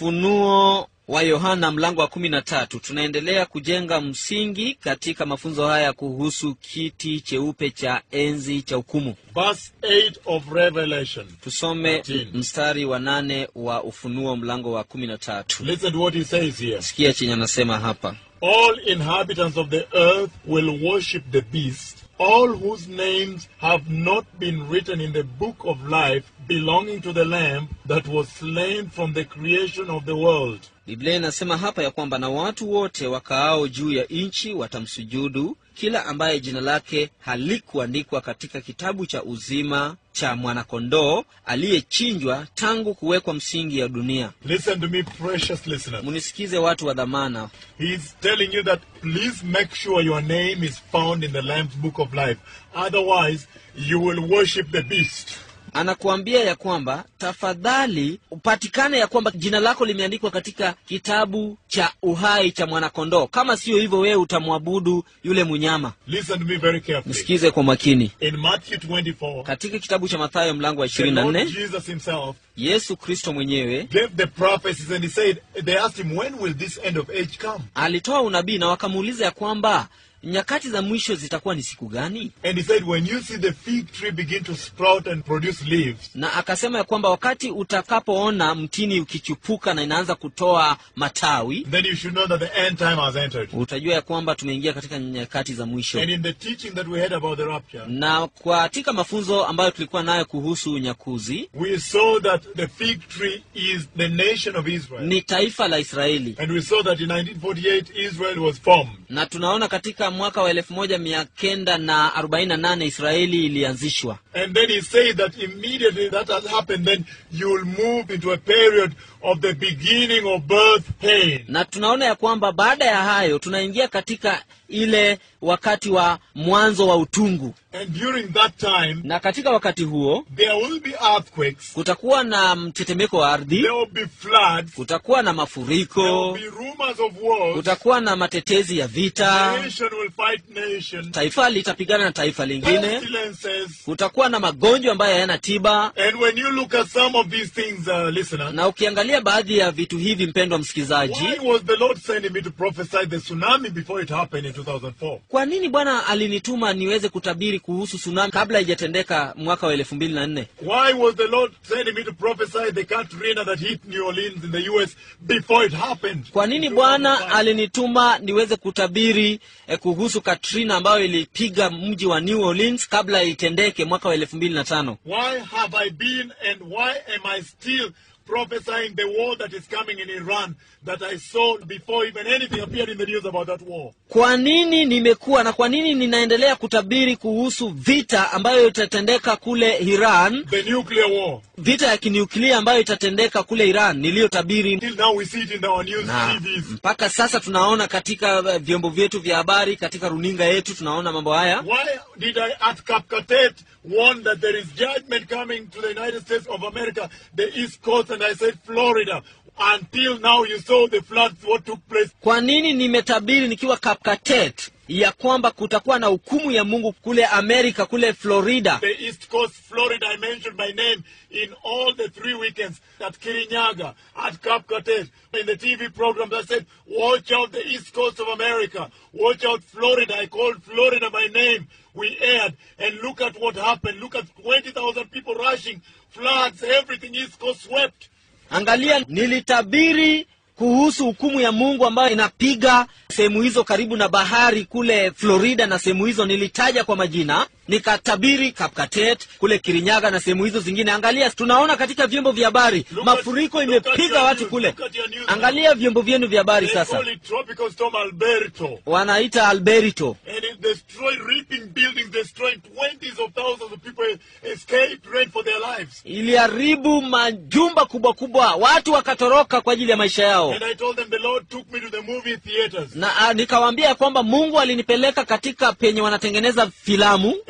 ufunuo wa yohana mlango wa kumi na tatu tunaendelea kujenga msingi katika mafunzo haya kuhusu kiti cheupe cha enzi cha hukumu Verse 8 of Revelation. tusome 13. mstari wa nane wa ufunuo mlango wa kumi na tatu Listen to what he says here. sikia chenye anasema hapa All inhabitants of the earth will worship the beast, all whose names have not been written in the book of life belonging to the Lamb that was slain from the creation of the world. biblia inasema hapa ya kwamba na watu wote wakaao juu ya nchi watamsujudu kila ambaye jina lake halikuandikwa katika kitabu cha uzima cha mwanakondoo aliyechinjwa tangu kuwekwa msingi ya dunia Listen to me, precious listeners. munisikize watu wa dhamana He's telling you that please make sure your name is found in the Lamb's book of life. Otherwise, you will worship the beast. anakuambia ya kwamba tafadhali upatikane ya kwamba jina lako limeandikwa katika kitabu cha uhai cha mwanakondoo kama siyo hivyo wewe utamwabudu yule munyama Listen to me very carefully. msikize kwa makini In Matthew 24, katika kitabu cha mathayo mlango wa the ishirini na Lord nne Jesus himself yesu kristo mwenyewe gave the prophecies and he said, they asked him, when will this end of age come? alitoa unabii na wakamuuliza ya kwamba nyakati za mwisho zitakuwa ni siku gani And he said, when you see the fig tree begin to sprout and produce leaves, na akasema ya kwamba wakati utakapoona mtini ukichupuka na inaanza kutoa matawi then you should know that the end time has entered. utajua ya kwamba tumeingia katika nyakati za mwisho And in the teaching that we had about the rapture, na katika mafunzo ambayo tulikuwa nayo kuhusu unyakuzi we saw that the fig tree is the nation of Israel. ni taifa la israeli And we saw that in 1948 Israel was formed. na tunaona katika mwaka wa elfu moja mia kenda na arobaini na nane israeli ilianzishwa And then he said that immediately that has happened, then you will move into a period of the beginning of birth pain. na tunaona ya kwamba baada ya hayo tunaingia katika ile wakati wa mwanzo wa utungu And during that time, na katika wakati huo there will be earthquakes, kutakuwa na mtetemeko wa ardhi there will be floods, kutakuwa na there will mafuriko be rumors of wars, kutakuwa na matetezi ya vita nation will fight nation, taifa litapigana na taifa lingine pestilences. kutakuwa na magonjwa ambayo hayana tiba And when you look at some of these things, uh, listener, na ukiangalia baadhi ya vitu hivi mpendwa msikilizaji why was the Lord sending me to prophesy the tsunami before it happened in 2004? kwa nini bwana alinituma niweze kutabiri kuhusu tsunami kabla haijatendeka mwaka wa elfu mbili na nne Why was the Lord sending me to prophesy the Katrina that hit New Orleans in the U.S. before it happened? kwa nini In bwana 2005? alinituma niweze kutabiri eh, kuhusu katrina ambayo ilipiga mji wa new orleans kabla itendeke mwaka wa elfu mbili na tano Why have I been and why am I still prophesying the war that is coming in Iran that I saw before even anything appeared in the news about that war? kwa nini nimekuwa na kwa nini ninaendelea kutabiri kuhusu vita ambayo itatendeka kule iran The nuclear war. vita ya kiniuklia ambayo itatendeka kule iran niliyotabiri Till now we see it in our news na TVs. mpaka sasa tunaona katika eh, vyombo vyetu vya habari katika runinga yetu tunaona mambo haya Why did I at Kapkatet warn that there is judgment coming to the United States of America, the East Coast, and I said Florida? Until now you saw the floods, what took place. kwa nini nimetabiri nikiwa kapkatet ya kwamba kutakuwa na hukumu ya mungu kule amerika kule florida The East Coast, Florida, I mentioned my name in all the three weekends at Kirinyaga, at Kapkatet, in the TV programs. I said, watch out the East Coast of America. Watch out Florida. I called Florida by name. We aired. And look at what happened. Look at 20,000 people rushing. Floods, everything East Coast swept. angalia nilitabiri kuhusu hukumu ya mungu ambayo inapiga sehemu hizo karibu na bahari kule florida na sehemu hizo nilitaja kwa majina nikatabiri kapkatet kule kirinyaga na sehemu hizo zingine angalia tunaona katika vyombo vya habari Look mafuriko at- look at imepiga your watu news, kule look at your news. angalia vyombo vyenu vya habari They sasa call it Tropical Storm Alberto. wanaita alberito And it destroyed, ripping buildings, destroying twenties of thousands of people escaped, ran for their lives. iliharibu majumba kubwa kubwa watu wakatoroka kwa ajili ya maisha yao And I told them the Lord took me to the movie theaters. na a, nikawaambia ya kwamba mungu alinipeleka katika penye wanatengeneza filamu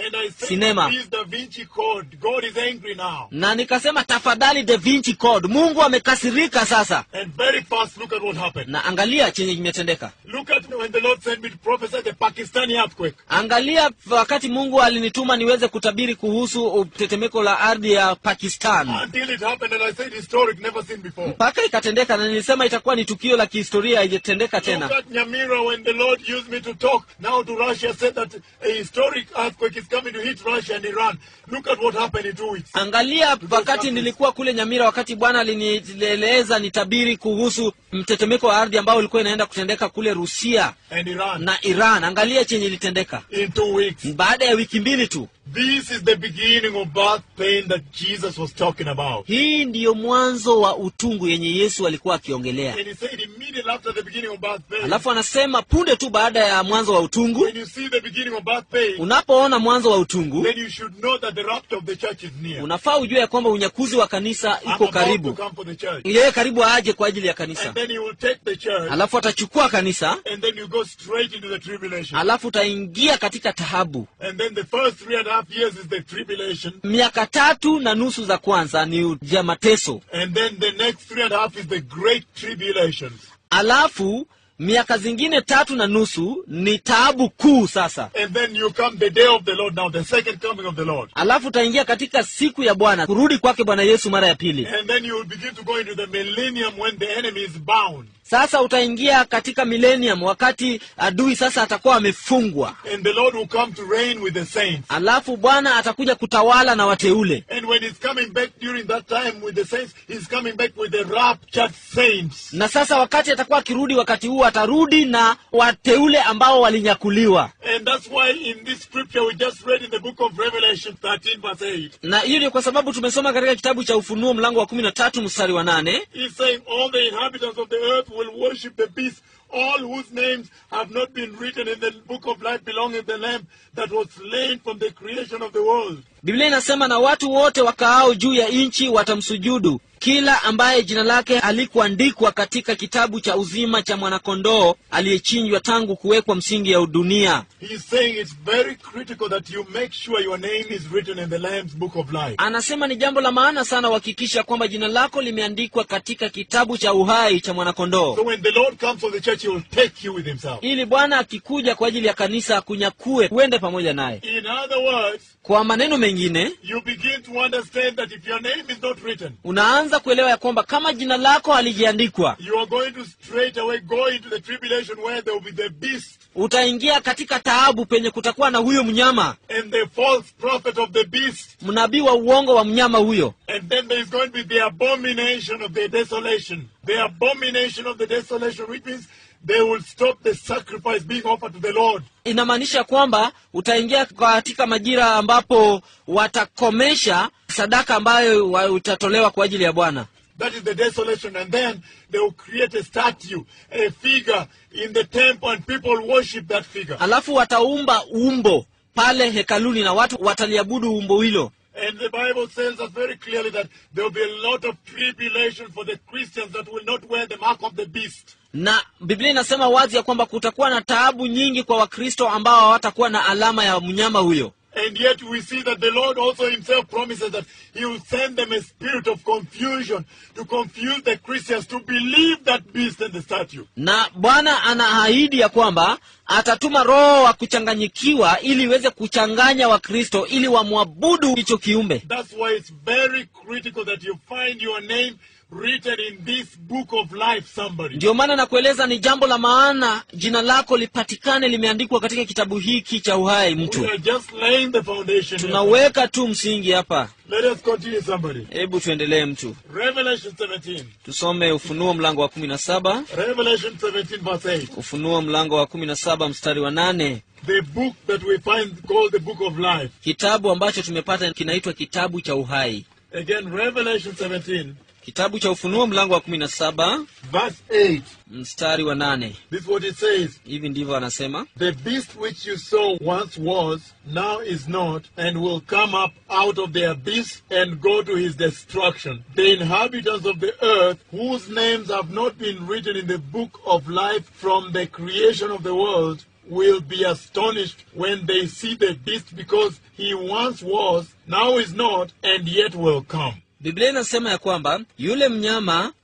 And I said, Cinema. please, Da Vinci Code. God is angry now. na nikasema tafadhali Da Vinci Code, Mungu amekasirika sasa. And very fast, look at what happened. Na angalia chenye kimetendeka, Look at when the Lord sent me to prophesy the Pakistani earthquake. angalia wakati Mungu alinituma niweze kutabiri kuhusu tetemeko la ardhi ya Pakistan, Until it happened, and I said historic, never seen before. mpaka ikatendeka, na nilisema itakuwa ni tukio la kihistoria, haijatendeka Look tena. at Nyamira when the Lord used me to talk now to Russia, said that a historic earthquake is coming to hit Russia and Iran. Look at what happened in two weeks. Angalia wakati nilikuwa kule Nyamira, wakati Bwana alinieleza nitabiri kuhusu mtetemeko wa ardhi ambao ulikuwa inaenda kutendeka kule Rusia And Iran na Iran. Angalia chenye ilitendeka in two weeks. baada ya wiki mbili tu. This is the beginning of birth pain that Jesus was talking about. Hii ndiyo mwanzo wa utungu yenye Yesu alikuwa akiongelea. And he said immediately after the beginning of birth pain, Alafu anasema punde tu baada ya mwanzo wa utungu, when you see the beginning of birth pain, unapoona mwanzo wa utungu, then you should know that the rapture of the church is near. unafaa ujue ya kwamba unyakuzi wa kanisa I'm iko about to karibu. come for the church. Yeye karibu aje kwa ajili ya kanisa, And then he will take the church, alafu atachukua kanisa, and then you go straight into the tribulation. alafu utaingia katika tahabu. And then the first three and a half years is the tribulation. Miaka tatu na nusu za kwanza ni ya mateso, And then the next three and a half is the great tribulations. alafu miaka zingine tatu na nusu ni taabu kuu sasa. And then you come the day of the Lord now, the second coming of the Lord. Alafu utaingia katika siku ya Bwana, kurudi kwake Bwana Yesu mara ya pili. And then you will begin to go into the millennium when the enemy is bound. Sasa utaingia katika millennium, wakati adui sasa atakuwa amefungwa, And the Lord will come to reign with the saints. alafu Bwana atakuja kutawala na wateule. And when he's coming back during that time with the saints, he's coming back with the raptured saints. Na sasa wakati atakuwa akirudi, wakati huu atarudi na wateule ambao walinyakuliwa. And that's why in this scripture we just read in the book of Revelation 13 verse 8, Na hiyo ni kwa sababu tumesoma katika kitabu cha Ufunuo mlango wa kumi na tatu mstari wa nane he's saying all the inhabitants of the earth will worship the beast, all whose names have not been written in the book of life belonging to the Lamb that was slain from the creation of the world. Biblia inasema na watu wote wakaao juu ya nchi watamsujudu, kila ambaye jina lake halikuandikwa katika kitabu cha uzima cha mwanakondoo aliyechinjwa tangu kuwekwa msingi ya dunia. He's saying it's very critical that you make sure your name is written in the Lamb's book of life. Anasema ni jambo la maana sana uhakikisha kwamba jina lako limeandikwa katika kitabu cha uhai cha mwanakondoo, So when the Lord comes for the church, he will take you with himself. ili Bwana akikuja kwa ajili ya kanisa akunyakue, uende pamoja naye. In other words, Kwa maneno mengine, you begin to understand that if your name is not written, unaanza kuelewa ya kwamba kama jina lako halijaandikwa, you are going to straight away go into the tribulation where there will be the beast utaingia katika taabu penye kutakuwa na huyo mnyama, and the false prophet of the beast. mnabii wa uongo wa mnyama huyo. And then there is going to be the abomination of the desolation. The abomination of the desolation, which means they will stop the sacrifice being offered to the Lord. Inamaanisha kwamba utaingia katika majira ambapo watakomesha sadaka ambayo wa- utatolewa kwa ajili ya Bwana. That is the desolation. And then they will create a statue, a figure in the temple, and people worship that figure. Alafu wataumba umbo pale hekaluni na watu wataliabudu umbo hilo. And the Bible tells us very clearly that there will be a lot of tribulation for the Christians that will not wear the mark of the beast. Na Biblia inasema wazi ya kwamba kutakuwa na taabu nyingi kwa Wakristo ambao hawatakuwa na alama ya mnyama huyo. And yet we see that the Lord also himself promises that he will send them a spirit of confusion to confuse the Christians to believe that beast and the statue. na Bwana anaahidi ya kwamba atatuma roho wa kuchanganyikiwa ili iweze kuchanganya Wakristo ili wamwabudu hicho kiumbe. That's why it's very critical that you find your name written in this book of life, somebody. Ndiyo maana nakueleza ni jambo la maana jina lako lipatikane limeandikwa katika kitabu hiki cha uhai. We Mtu are just laying the foundation. here. tunaweka tu msingi hapa. Let us continue, somebody. Hebu tuendelee, mtu Revelation 17. tusome Ufunuo mlango wa kumi na saba Revelation 17, verse 8. Ufunuo mlango wa kumi na saba mstari wa nane The book that we find called the book of life. kitabu ambacho tumepata kinaitwa kitabu cha uhai. Again, Revelation 17, Kitabu cha Ufunuo mlango wa kumi na saba verse 8. mstari wa nane This is what it says. hivi ndivyo anasema The beast which you saw once was, now is not, and will come up out of the abyss and go to his destruction. The inhabitants of the earth, whose names have not been written in the book of life from the creation of the world, will be astonished when they see the beast because he once was, now is not, and yet will come. biblia inasema ya kwamba yule mnyama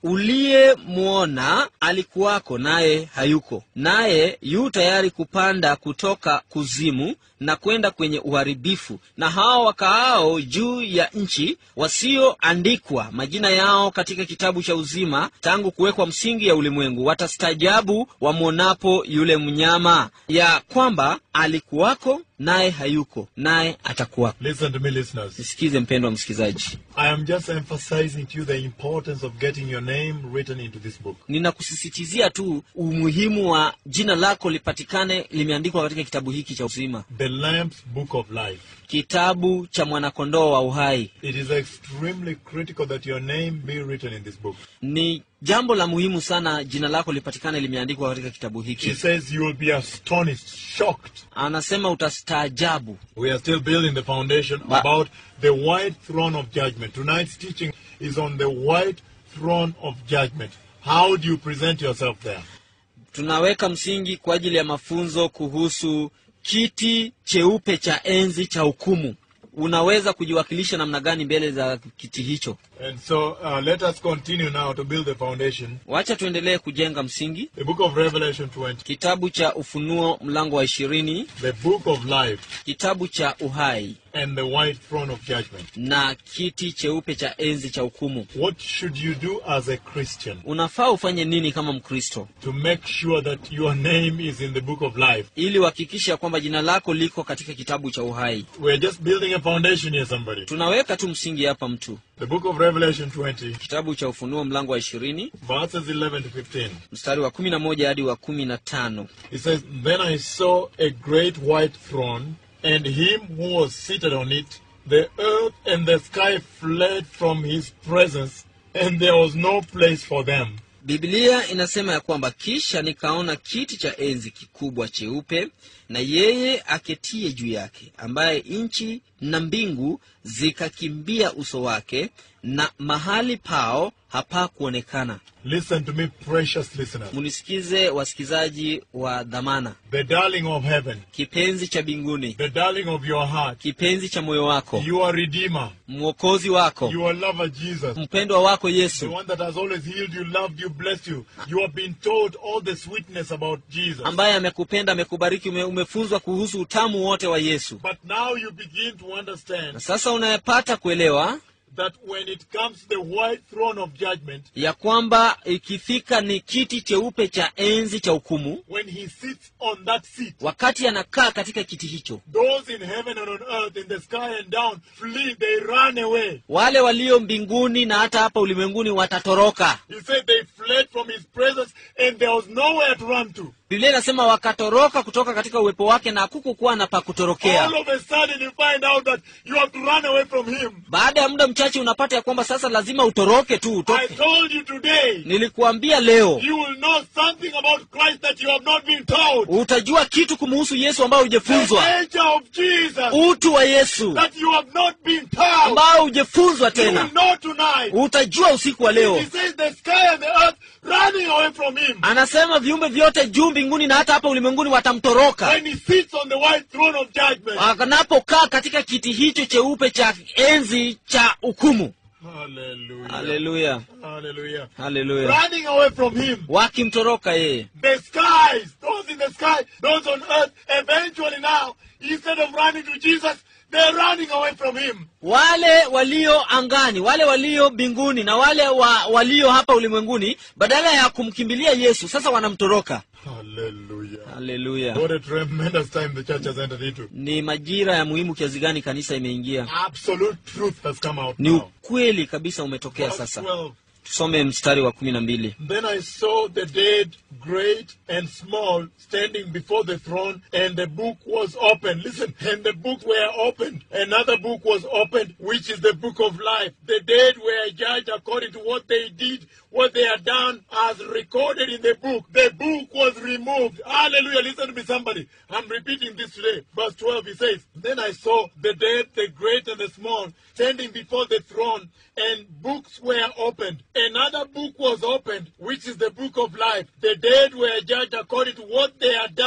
uliyemwona alikuwako naye hayuko naye yu tayari kupanda kutoka kuzimu na kwenda kwenye uharibifu na hao wakaao juu ya nchi wasioandikwa majina yao katika kitabu cha uzima tangu kuwekwa msingi ya ulimwengu watastaajabu wamwonapo yule mnyama ya kwamba alikuwako naye hayuko naye atakuwako Listen to me, listeners. nisikize mpendwa msikilizaji I am just emphasizing to you the importance of getting your name written into this book. ninakusisitizia tu umuhimu wa jina lako lipatikane limeandikwa katika kitabu hiki cha uzima The Lamb's Book of Life. kitabu cha mwanakondoo wa uhai It is extremely critical that your name be written in this book. ni jambo la muhimu sana jina lako lipatikane limeandikwa katika kitabu He hiki says you will be astonished, shocked. anasema utastaajabu We are still building the foundation Ba- about the white throne of judgment. Tonight's teaching is on the white throne of judgment. How do you present yourself there? tunaweka msingi kwa ajili ya mafunzo kuhusu kiti cheupe cha enzi cha hukumu unaweza kujiwakilisha namna gani mbele za kiti hicho And so uh, let us continue now to build the foundation. wacha tuendelee kujenga msingi The book of Revelation 20, kitabu cha ufunuo mlango wa ishirini the book of life, kitabu cha uhai and the white throne of judgment. na kiti cheupe cha enzi cha hukumu What should you do as a Christian unafaa ufanye nini kama mkristo to make sure that your name is in the book of life? ili uhakikishe ya kwamba jina lako liko katika kitabu cha uhai We're just building a foundation here, somebody. tunaweka tu msingi hapa mtu The book of Revelation 20, kitabu cha ufunuo mlango wa ishirini verses 11 to 15. mstari wa kumi na moja hadi wa kumi na tano It says, Then I saw a great white throne, and him who was seated on it. The earth and the sky fled from his presence, and there was no place for them. biblia inasema ya kwamba kisha nikaona kiti cha enzi kikubwa cheupe na yeye aketie juu yake ambaye nchi na mbingu zikakimbia uso wake na mahali pao hapakuonekana Listen to me, precious listeners. munisikize wasikizaji wa dhamana The darling of heaven, kipenzi cha mbinguni the darling of your heart, kipenzi cha moyo wako your Redeemer, mwokozi wako your lover Jesus, mpendwa wako the yesu one that has always healed you, loved you, blessed you. You have been told all the sweetness about Jesus. ambaye amekupenda amekubariki ume, umefunzwa kuhusu utamu wote wa yesu But now you begin to understand na sasa unayepata kuelewa that when it comes to the white throne of judgment, ya kwamba ikifika ni kiti cheupe cha enzi cha hukumu when he sits on that seat, wakati anakaa katika kiti hicho those in heaven and on earth, in the sky and down, flee, they run away. wale walio mbinguni na hata hapa ulimwenguni watatoroka He said they fled from his presence and there was nowhere to run to. biblia inasema wakatoroka kutoka katika uwepo wake na hakukukuwa na pa kutorokea All of a sudden you find out that you have to run away from him. baada ya muda mchache unapata ya kwamba sasa lazima utoroke tu I utoke told you today, nilikuambia leo you will know something about Christ that you have not been told. utajua kitu kumuhusu yesu ambayo The hujefunzwa nature of Jesus utu wa yesu that you have not been told. ambao hujefunzwa You will tena know tonight. utajua usiku wa He leo says the sky and the earth running away from him. anasema viumbe vyote juu mbinguni na hata hapa ulimwenguni watamtoroka When he sits on the white throne of judgment. anapokaa katika kiti hicho cheupe cha enzi cha hukumu Hallelujah. haleluya Hallelujah. haleluya Running away from him. wakimtoroka yeye The skies, those in the sky, those on earth, eventually now, instead of running to Jesus, they're running away from him. wale walio angani wale walio mbinguni na wale wa, walio hapa ulimwenguni badala ya kumkimbilia yesu sasa wanamtoroka Hallelujah. haleluya What a tremendous time the church has entered into. ni majira ya muhimu kiasi gani kanisa imeingia Absolute truth has come out ni now. ukweli kabisa umetokea Verse sasa 12. tusome mstari wa kumi na mbili Then I saw the dead, great and small, standing before the throne, and the book was opened. Listen, and the books were opened. Another book was opened, which is the book of life. The dead were judged according to what they did, what they had done, as recorded in the book. The book was removed. Hallelujah. Listen to me, somebody. I'm repeating this today. Verse 12, he says, Then I saw the dead, the great and the small, standing before the throne, and books were opened. Another book was opened, which is the book of life. The dead were judged according to what they had done,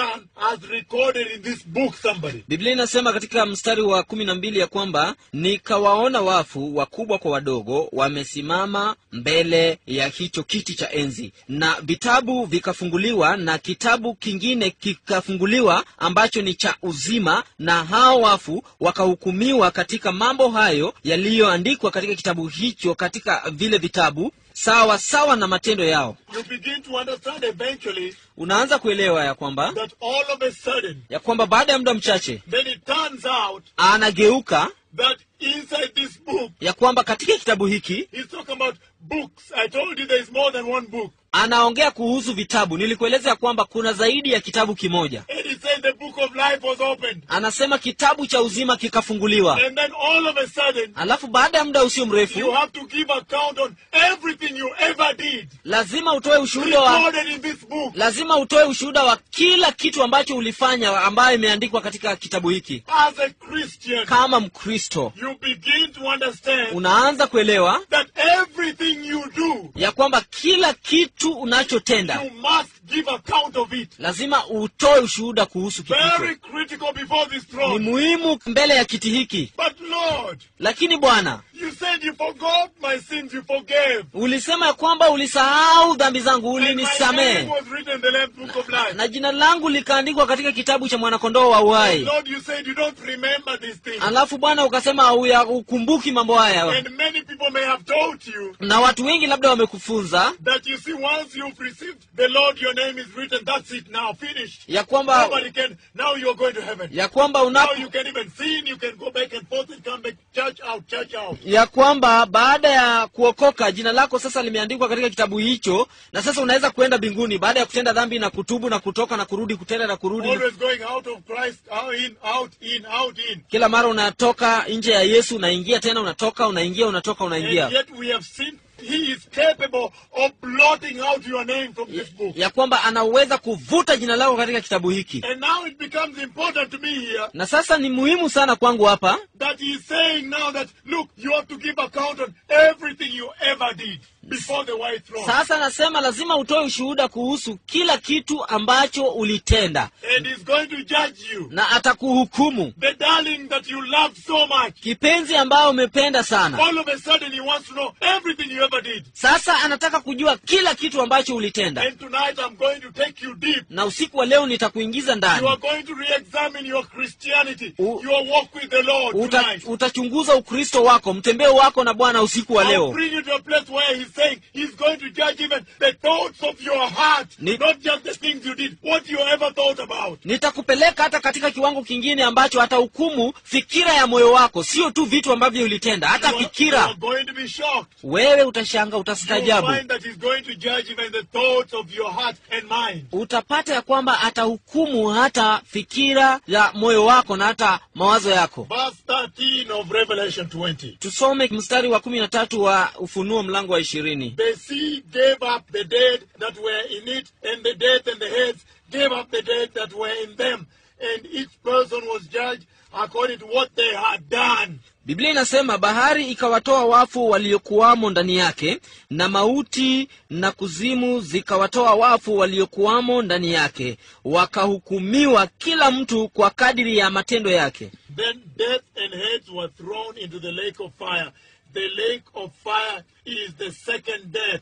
as recorded in this book, somebody. biblia inasema katika mstari wa kumi na mbili ya kwamba nikawaona wafu wakubwa kwa wadogo wamesimama mbele ya hicho kiti cha enzi na vitabu vikafunguliwa na kitabu kingine kikafunguliwa ambacho ni cha uzima na hao wafu wakahukumiwa katika mambo hayo yaliyoandikwa katika kitabu hicho katika vile vitabu sawa sawa na matendo yao You begin to understand eventually unaanza kuelewa ya kwamba that all of a sudden, ya kwamba baada ya muda mchache then it turns out anageuka that inside this book, ya kwamba katika kitabu hiki he's talking about books. I told you there is more than one book. anaongea kuhusu vitabu nilikueleza ya kwamba kuna zaidi ya kitabu kimoja And he said the book of life was opened. anasema kitabu cha uzima kikafunguliwa And then all of a sudden, alafu baada ya muda usio you mrefu have to give account on everything you ever did. lazima utoe ushuhuda wa Recorded in this book. lazima utoe ushuhuda wa kila kitu ambacho ulifanya ambayo imeandikwa katika kitabu hiki As a Christian, kama mkristo you begin to understand unaanza kuelewa that everything you do, ya kwamba kila kitu unachotenda you must give account of it. lazima utoe ushuhuda kuhusu kitu Very hicho critical before this ni throne. muhimu mbele ya kiti hiki But Lord, lakini bwana you said you forgot my sins, you forgave. ulisema ya kwamba ulisahau dhambi zangu And my name ulinisamehe was written in the Lamb's Book of Life. na jina langu likaandikwa katika kitabu cha mwanakondoo wa uhai Lord, you said you don't remember these things. alafu bwana ukasema hauya- ukumbuki mambo haya And many people may have told you na watu wengi labda wamekufunza that you see once you've received the Lord, your name is written. That's it now, finished. ya kwamba Nobody can. Now you're going to heaven. ya kwamba Now unapo you can even sin. You can go back and forth and come back. Church out, church out. ya kwamba baada ya kuokoka jina lako sasa limeandikwa katika kitabu hicho na sasa unaweza kuenda mbinguni baada ya kutenda dhambi na kutubu na kutoka na kurudi kutenda na kurudi Always going out of Christ, out in, out in, out in. kila mara unatoka nje ya yesu unaingia tena unatoka unaingia unatoka unaingia And yet we have seen He is capable of blotting out your name from this book. ya kwamba anaweza kuvuta jina lako katika kitabu hiki And now it becomes important to me here na sasa ni muhimu sana kwangu hapa that he's saying now that, look, you have to give account on everything you ever did before the white throne. sasa nasema lazima utoe ushuhuda kuhusu kila kitu ambacho ulitenda And he's going to judge you. na atakuhukumu The darling that you love so much. kipenzi ambayo umependa sana All of a sudden he wants to know everything you ever did. sasa anataka kujua kila kitu ambacho ulitenda And tonight I'm going to take you deep. na usiku wa leo nitakuingiza You ndani are going to re-examine your Christianity, U- your walk with the Lord Uta, tonight. utachunguza ukristo wako mtembeo wako na bwana usiku wa I'll leo bring you to a place where he's saying he's going to judge even the thoughts of your heart, Ni- not just the things you did, what you ever thought about. nitakupeleka hata katika kiwango kingine ambacho atahukumu fikira ya moyo wako sio tu vitu ambavyo ulitenda hata You are, you fikira are going to be shocked. wewe utashanga You'll utastaajabu find that he's going to judge even the thoughts of your heart and mind. utapata ya kwamba atahukumu hata fikira ya moyo wako na hata mawazo yako Verse 13 of Revelation 20. tusome mstari wa kumi na tatu wa ufunuo mlango wa ishirini The sea gave up the dead that were in it, and the dead and the heads gave up the dead that were in them, and each person was judged according to what they had done. biblia inasema bahari ikawatoa wafu waliokuwamo ndani yake na mauti na kuzimu zikawatoa wafu waliokuwamo ndani yake wakahukumiwa kila mtu kwa kadiri ya matendo yake Then death and heads were thrown into the lake of fire. The lake of fire is the second death.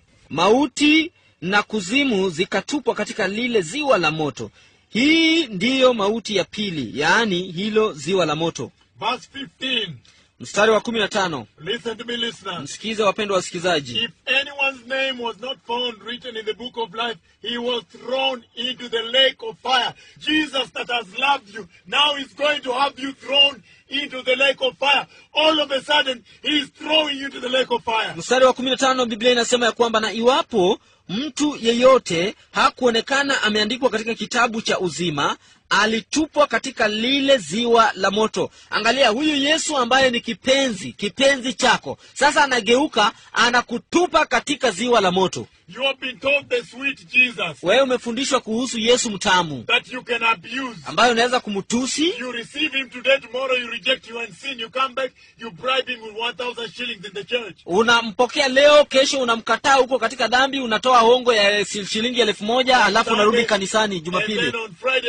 mauti na kuzimu zikatupwa katika lile ziwa la moto hii ndiyo mauti ya pili yaani hilo ziwa la moto Verse 15. mstari wa kumi na tano Listen to me, listeners. msikize wapendwa wasikilizaji If anyone's name was not found written in the book of life, he was thrown into the lake of fire. Jesus, that has loved you, now is going to have you thrown into the lake of fire. All of a sudden, he is throwing you to the lake of fire. mstari wa kumi na tano biblia inasema ya kwamba na iwapo mtu yeyote hakuonekana ameandikwa katika kitabu cha uzima alitupwa katika lile ziwa la moto angalia huyu yesu ambaye ni kipenzi kipenzi chako sasa anageuka anakutupa katika ziwa la moto You have been told the sweet Jesus wewe umefundishwa kuhusu yesu mtamu that you can abuse. ambayo unaweza kumtusi You receive him today, tomorrow you reject you and sin. You come back, you bribe him with 1,000 shillings in the church. unampokea leo kesho unamkataa huko katika dhambi unatoa hongo ya shi- shilingi elfu moja alafu unarudi kanisani And jumapili then on Friday again, you are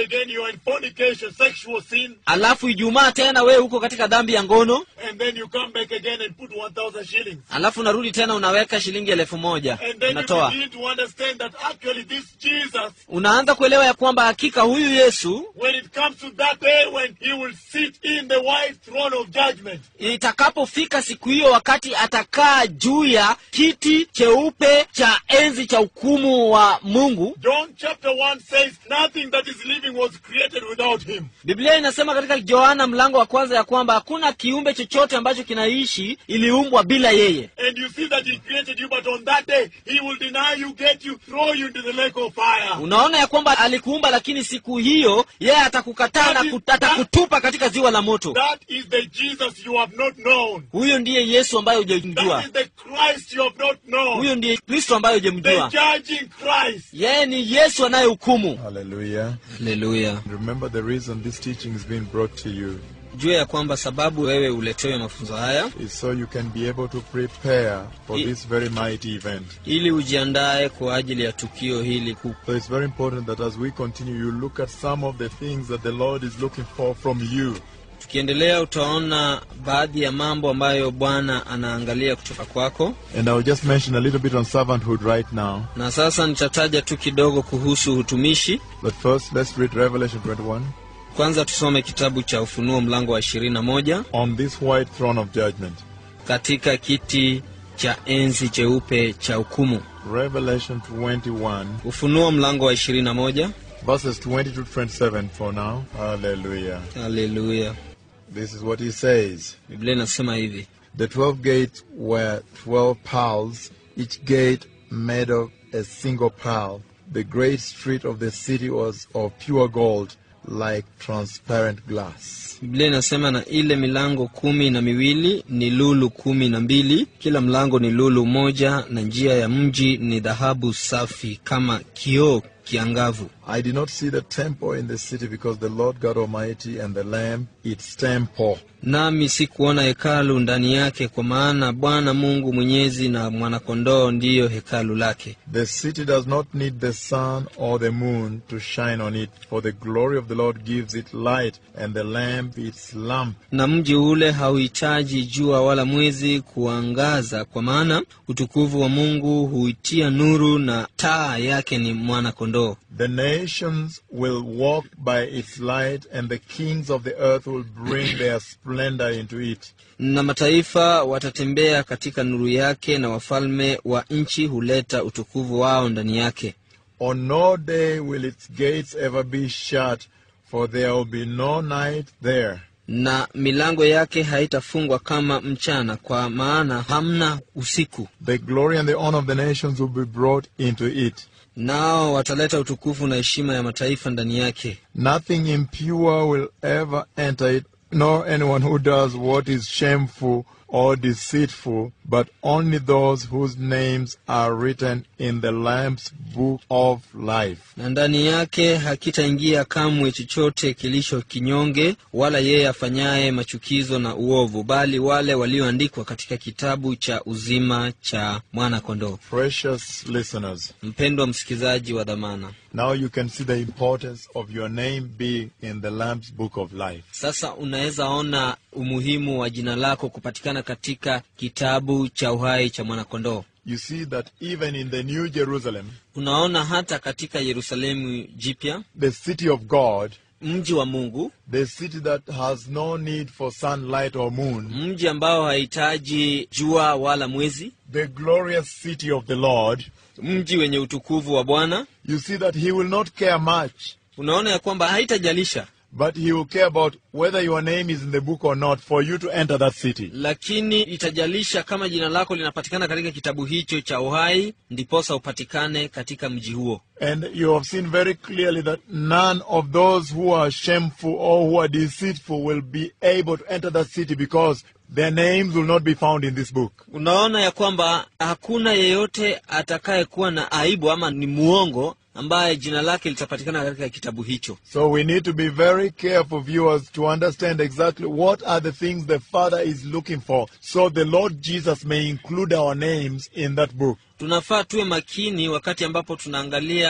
in fornication, sexual sin, alafu ijumaa tena wewe uko katika dhambi ya ngono and then you come back again and put 1,000 shillings. alafu unarudi tena unaweka shilingi elfu moja And then you unatoa begin to understand that actually this Jesus, unaanza kuelewa ya kwamba hakika huyu yesu when it comes to that day when he will sit in the white throne of judgment, itakapofika siku hiyo wakati atakaa juu ya kiti cheupe cha enzi cha hukumu wa mungu John chapter 1 says nothing that is living was created without him. biblia inasema katika yohana mlango wa kwanza ya kwamba hakuna kiumbe chochote ambacho kinaishi iliumbwa bila yeye And you see that he created you, but on that day he will deny you, get you, throw you into the lake of fire. unaona ya kwamba alikuumba lakini siku hiyo yeye atakukataa na kut- atakutupa katika ziwa la moto That is the Jesus you have not known. huyo ndiye yesu ambaye That hujamjua is the Christ you have not known. huyo ndiye kristo ambaye The hujamjua judging Christ. yeye ni yesu anayehukumu Hallelujah. haleluya Remember the reason this teaching is being brought to you jua ya kwamba sababu wewe uletewe mafunzo haya is so you can be able to prepare for Ye- this very mighty event. ili ujiandae kwa ajili ya tukio hili kuu So it's very important that as we continue, you look at some of the things that the Lord is looking for from you. tukiendelea utaona baadhi ya mambo ambayo bwana anaangalia kutoka kwako And I'll just mention a little bit on servanthood right now. na sasa nitataja tu kidogo kuhusu utumishi But first, let's read Revelation 21 kwanza tusome kitabu cha ufunuo mlango wa 21 on this white throne of judgment. katika kiti cha enzi cheupe cha hukumu Revelation 21, ufunuo mlango wa 21 verses 20 to 27 for now. Hallelujah. haleluya This is what he says. biblia inasema hivi The twelve gates were twelve pearls, each gate made of a single pearl. The great street of the city was of pure gold, like transparent glass. biblia inasema na ile milango kumi na miwili ni lulu kumi na mbili kila mlango ni lulu moja na njia ya mji ni dhahabu safi kama kioo kiangavu I did not see the temple in the city because the Lord God Almighty and the Lamb its temple. nami sikuona hekalu ndani yake kwa maana bwana mungu mwenyezi na mwanakondoo ndiyo hekalu lake The city does not need the sun or the moon to shine on it, for the glory of the Lord gives it light, and the Lamb its lamp. na mji ule hauhitaji jua wala mwezi kuangaza kwa maana utukufu wa mungu huitia nuru na taa yake ni mwana-kondoo The nations will walk by its light, and the kings of the earth will bring their splendor into it. na mataifa watatembea katika nuru yake na wafalme wa nchi huleta utukufu wao ndani yake On no day will its gates ever be shut, for there will be no night there. na milango yake haitafungwa kama mchana kwa maana hamna usiku The glory and the honor of the nations will be brought into it. nao wataleta utukufu na heshima ya mataifa ndani yake Nothing impure will ever enter it, nor anyone who does what is shameful or deceitful, but only those whose names are written in the Lamb's book of life. na ndani yake hakitaingia kamwe chochote kilicho kinyonge wala yeye afanyaye machukizo na uovu bali wale walioandikwa katika kitabu cha uzima cha mwana-kondoo Precious listeners, mpendwa msikilizaji wa dhamana now you can see the importance of your name being in the Lamb's book of life. sasa unaweza ona umuhimu wa jina lako kupatikana katika kitabu cha uhai cha mwana-kondoo You see that even in the New Jerusalem, unaona hata katika yerusalemu jipya the city of God, mji wa mungu the city that has no need for sunlight or moon, mji ambao hahitaji jua wala mwezi the glorious city of the Lord, mji wenye utukufu wa bwana you see that he will not care much, unaona ya kwamba haitajalisha but he will care about whether your name is in the book or not for you to enter that city. lakini itajalisha kama jina lako linapatikana katika kitabu hicho cha uhai ndiposa upatikane katika mji huo And you have seen very clearly that none of those who are shameful or who are deceitful will be able to enter that city because their names will not be found in this book. unaona ya kwamba hakuna yeyote atakayekuwa na aibu ama ni muongo ambaye jina lake litapatikana katika kitabu hicho So we need to be very careful, viewers, to understand exactly what are the things the Father is looking for so the Lord Jesus may include our names in that book. tunafaa tuwe makini wakati ambapo tunaangalia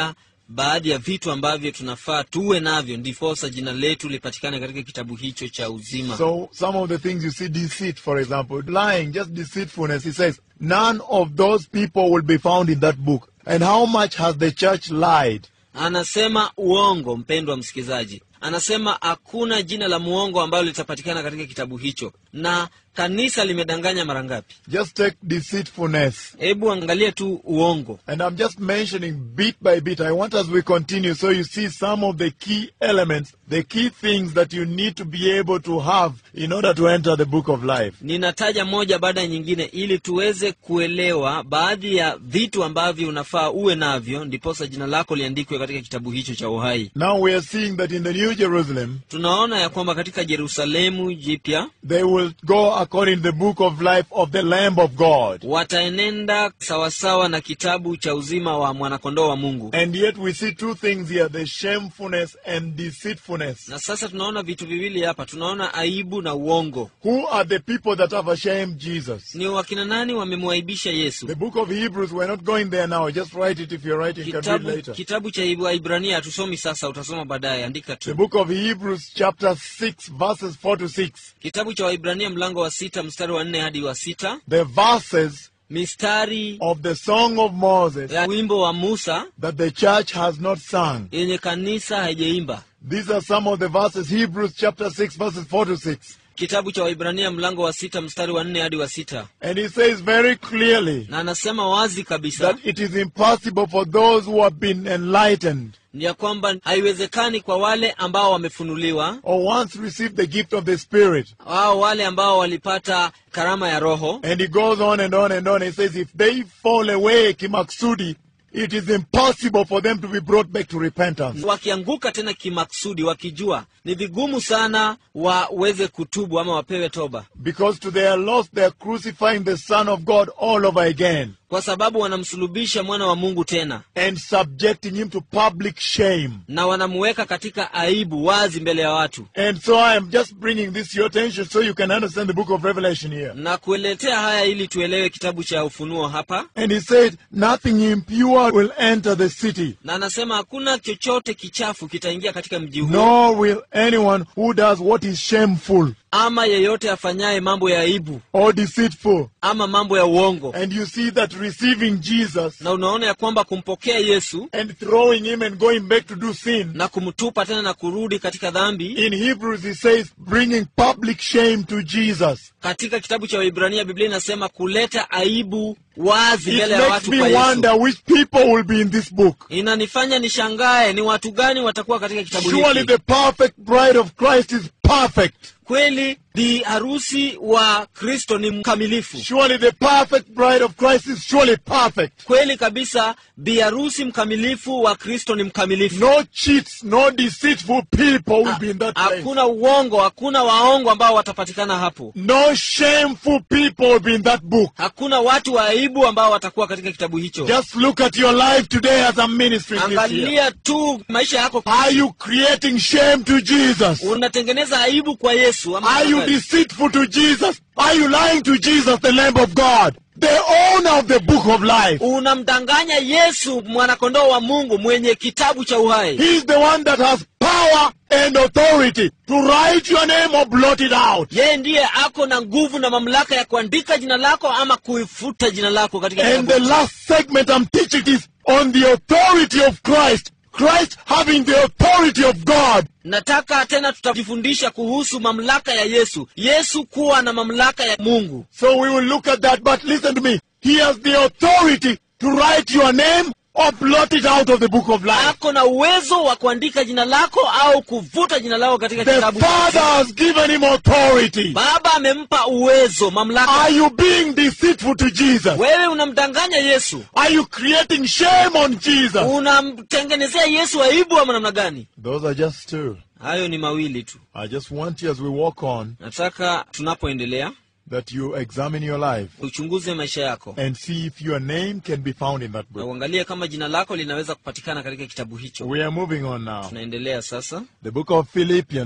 baadhi ya vitu ambavyo tunafaa tuwe navyo ndiposa jina letu lipatikane katika kitabu hicho cha uzima So some of the things you see, deceit, for example, lying, just deceitfulness. He says, none of those people will be found in that book. And how much has the church lied? anasema uongo mpendwa msikilizaji anasema hakuna jina la muongo ambalo litapatikana katika kitabu hicho na kanisa limedanganya mara ngapi Just take deceitfulness. hebu angalia tu uongo And I'm just mentioning bit by bit. I want as we continue so you see some of the key elements, the key things that you need to be able to have in order to enter the book of life. ninataja moja baada ya nyingine ili tuweze kuelewa baadhi ya vitu ambavyo unafaa uwe navyo ndiposa jina lako liandikwe katika kitabu hicho cha uhai Now we are seeing that in the New Jerusalem, tunaona ya kwamba katika jerusalemu jipya they will go according to the book of life of the Lamb of God. wataenenda sawasawa na kitabu cha uzima wa mwanakondoo wa mungu And yet we see two things here the shamefulness and deceitfulness. na sasa tunaona vitu viwili hapa tunaona aibu na uongo Who are the people that have ashamed Jesus? ni wakina nani wamemwaibisha yesu The book of Hebrews, we're not going there now. Just write it if you're writing, you can read kitabu, later. kitabu cha waibrania hatusomi sasa utasoma baadaye andika The tu book of Hebrews, chapter 6, verses 4 to 6. kitabu cha waibrania mlango wa sita mstari wa nne hadi wa sita The verses mistari of the Song of Moses ya wimbo wa musa that the church has not sung. yenye kanisa haijaimba These are some of the verses. Hebrews, chapter 6, verses 4 to 6. kitabu cha waibrania mlango wa sita mstari wa nne hadi wa sita And he says very clearly na anasema wazi kabisa that it is impossible for those who have been enlightened ni ya kwamba haiwezekani kwa wale ambao wamefunuliwa or once received the gift of the Spirit. au wale ambao walipata karama ya roho And he goes on and on and on. He says, if they fall away, Kimaksudi, it is impossible for them to be brought back to repentance. wakianguka tena kimaksudi wakijua ni vigumu sana waweze kutubu ama wapewe toba Because to their loss, they are crucifying the Son of God all over again kwa sababu wanamsulubisha mwana wa mungu tena and subjecting him to public shame. na wanamuweka katika aibu wazi mbele ya watu And so I am just bringing this to your attention so you can understand the book of Revelation here. na kueletea haya ili tuelewe kitabu cha ufunuo hapa And he said, nothing impure will enter the city, na anasema hakuna chochote kichafu kitaingia katika mji huo nor will anyone who does what is shameful ama yeyote afanyaye mambo ya aibu or deceitful. ama mambo ya uongo And you see that receiving Jesus na unaona ya kwamba kumpokea yesu and throwing him and going back to do sin. na kumtupa tena na kurudi katika dhambi In Hebrews, he says, bringing public shame to Jesus. katika kitabu cha waibrania biblia inasema kuleta aibu wazi It mbele ya makes watu me kwa yesu wonder which people will be in this book. inanifanya nishangae ni watu gani watakuwa katika kitabu Surely hiki the perfect bride of Christ is perfect. kweli bi harusi wa kristo ni mkamilifu Surely the perfect bride of Christ is surely perfect. kweli kabisa bi harusi mkamilifu wa kristo ni mkamilifu No cheats, no deceitful people will be in that place. hakuna uongo hakuna waongo ambao watapatikana hapo No shameful people will be in that book. hakuna watu wa aibu ambao watakuwa katika kitabu hicho Just look at your life today as a ministry this year. angalia tu maisha yako Are you creating shame to Jesus? unatengeneza aibu kwa yesu ama Are you tafadhali? deceitful to Jesus? Are you lying to Jesus, the Lamb of God, the owner of the book of life? unamdanganya yesu mwanakondoo wa mungu mwenye kitabu cha uhai He's the one that has power and authority to write your name or blot it out. yeye ndiye ako na nguvu na mamlaka ya kuandika jina lako ama kuifuta jina lako katika And the kitabu last segment I'm teaching is on the authority of Christ. Christ having the authority of God. nataka tena tutajifundisha kuhusu mamlaka ya yesu yesu kuwa na mamlaka ya mungu So we will look at that, but listen to me. He has the authority to write your name or blot it out of the book of life. ako na uwezo wa kuandika jina lako au kuvuta jina lako katika The kitabu cha Father uzima. has given him authority. baba amempa uwezo mamlaka Are you being deceitful to Jesus? wewe unamdanganya yesu Are you creating shame on Jesus? unamtengenezea yesu aibu ama namna gani Those are just two. hayo ni mawili tu I just want you as we walk on nataka tunapoendelea that you examine your life uchunguze maisha yako and see if your name can be found in that na book. uangalie kama jina lako linaweza kupatikana katika kitabu hicho We are moving on now. tunaendelea sasa The book of Philippians,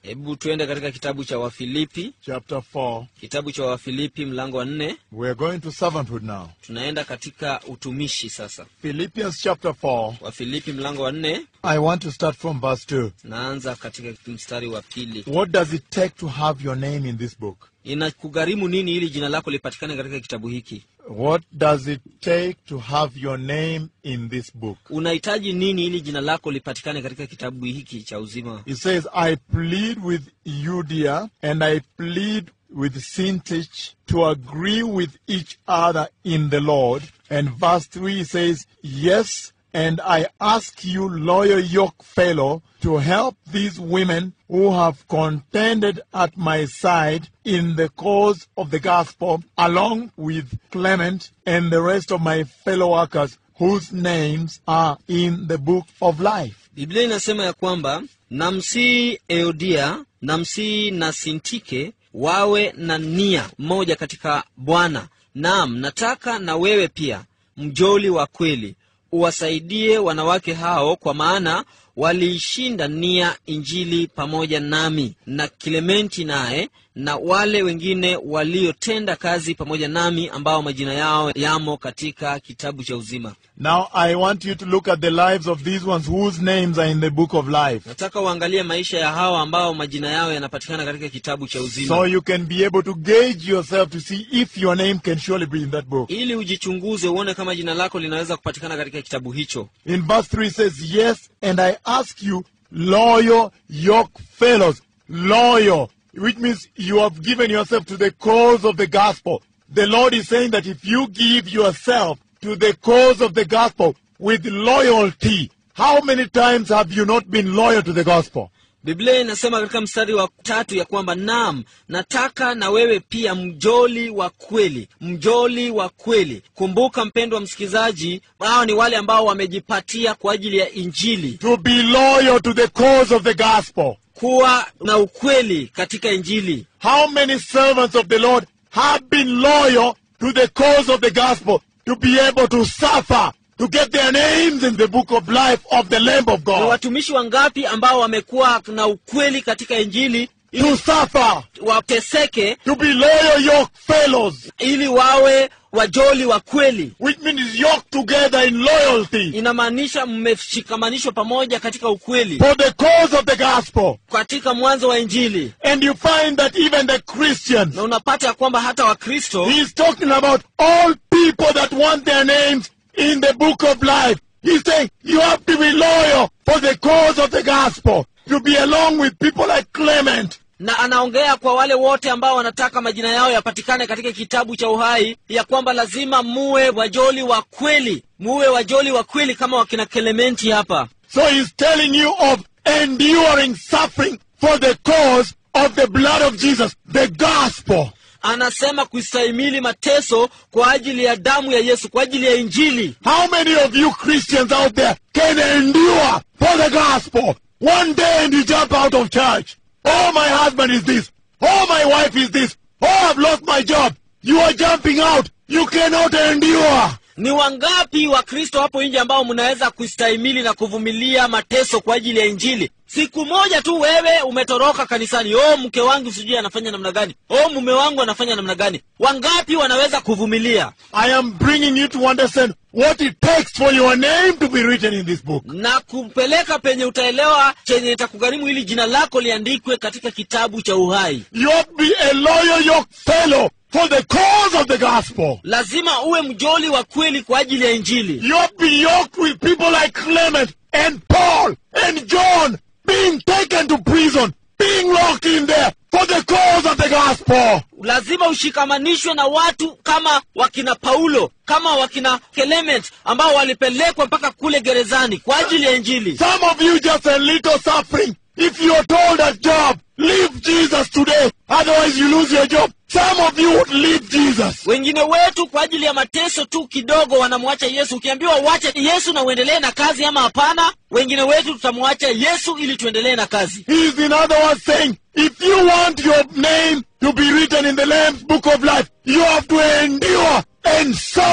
hebu tuende katika kitabu cha wafilipi chapter 4. kitabu cha wafilipi mlango wa nne We're going to servanthood now. tunaenda katika utumishi sasa Philippians chapter 4. wafilipi mlango wa nne I want to start from verse 2. naanza katika mstari wa pili What does it take to have your name in this book? inakugharimu nini ili jina lako lipatikane katika kitabu hiki What does it take to have your name in this book? unahitaji nini ili jina lako lipatikane katika kitabu hiki cha uzima It says, I plead with Eudia and I plead with Syntyche to agree with each other in the Lord. And verse 3 says, Yes, and I ask you, loyal yoke fellow, to help these women who have contended at my side in the cause of the gospel, along with Clement and the rest of my fellow workers whose names are in the book of life. biblia inasema ya kwamba namsii eodia namsii na sintike wawe na nia moja katika bwana naam nataka na wewe pia mjoli wa kweli uwasaidie wanawake hao kwa maana waliishinda nia injili pamoja nami na kilementi naye na wale wengine waliotenda kazi pamoja nami ambao majina yao yamo katika kitabu cha uzima Now I want you to look at the lives of these ones whose names are in the book of life. nataka uangalie maisha ya hawa ambao majina yao yanapatikana katika kitabu cha uzima So you can be able to gauge yourself to see if your name can surely be in that book. ili ujichunguze uone kama jina lako linaweza kupatikana katika kitabu hicho In verse 3 says, Yes, and I ask you, loyal yoke fellows, loyal, which means you have given yourself to the cause of the gospel. The Lord is saying that if you give yourself to the cause of the gospel with loyalty, how many times have you not been loyal to the gospel? biblia inasema katika mstari wa tatu ya kwamba nam nataka na wewe pia mjoli wa kweli mjoli wa kweli kumbuka mpendwa msikilizaji hao ni wale ambao wamejipatia kwa ajili ya injili To be loyal to the cause of the gospel. kuwa na ukweli katika injili How many servants of the Lord have been loyal to the cause of the gospel to be able to suffer, to get their names in the book of life of the Lamb of ni God? watumishi wangapi ambao wamekuwa na ukweli katika injili To suffer, wateseke to be loyal yoke fellows, ili wawe wajoli wa kweli which means yoked together in loyalty inamaanisha mmeshikamanishwa pamoja katika ukweli for the cause of the gospel. katika mwanzo wa injili And you find that even the Christians, na unapata ya kwamba hata wakristo he's talking about all people that want their names in the book of life. He's saying you have to be loyal for the cause of the gospel, to be along with people like Clement, na anaongea kwa wale wote ambao wanataka majina yao yapatikane katika kitabu cha uhai ya kwamba lazima muwe wajoli wa kweli muwe wajoli wa kweli kama wakina kelementi hapa So he's telling you of enduring suffering for the cause of the blood of Jesus, the gospel. anasema kustahimili mateso kwa ajili ya damu ya yesu kwa ajili ya injili How many of you Christians out there can endure for the gospel? One day and you jump out of church. Oh, my husband is this. Oh, my wife is this. Oh, I've lost my job. You are jumping out. You cannot endure. ni wangapi wakristo hapo nje ambao mnaweza kustahimili na kuvumilia mateso kwa ajili ya injili siku moja tu wewe umetoroka kanisani o mke wangu sijui anafanya namna gani o mume wangu anafanya namna gani wangapi wanaweza kuvumilia I am bringing you to understand what it takes for your name to be written in this book. na kupeleka penye utaelewa chenye itakugharimu ili jina lako liandikwe katika kitabu cha uhai You have to be a loyal yoke fellow for the cause of the gospel. lazima uwe mjoli wa kweli kwa ajili ya injili You have to be yoked with people like Clement and Paul and John being taken to prison, being locked in there for the cause of the gospel. lazima ushikamanishwe na watu kama wakina paulo kama wakina clement ambao walipelekwa mpaka kule gerezani kwa ajili ya injili Some of you just a little suffering. If you're told a job, leave Jesus today, otherwise you lose your job. Some of you would leave Jesus. wengine wetu kwa ajili ya mateso tu kidogo wanamwacha yesu ukiambiwa uache yesu na uendelee na kazi ama hapana wengine wetu tutamwacha yesu ili tuendelee na kazi He's in other words saying, if you want your name to be written in the Lamb's book of life, you have to endure and suffer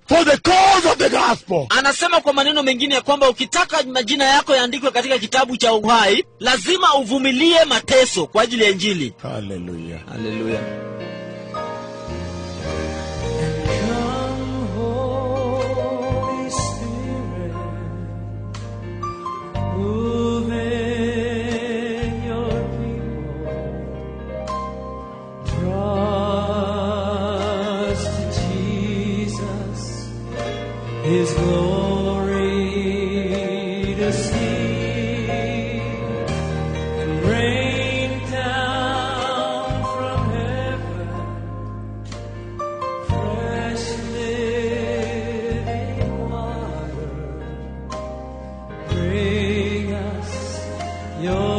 for the cause of the gospel. anasema kwa maneno mengine ya kwamba ukitaka majina yako yaandikwe katika kitabu cha uhai lazima uvumilie mateso kwa ajili ya injili Hallelujah. haleluya Come, Holy Spirit, move in your people. Draw us to Jesus, His glory to see, and rain down from heaven. Fresh living water, bring us your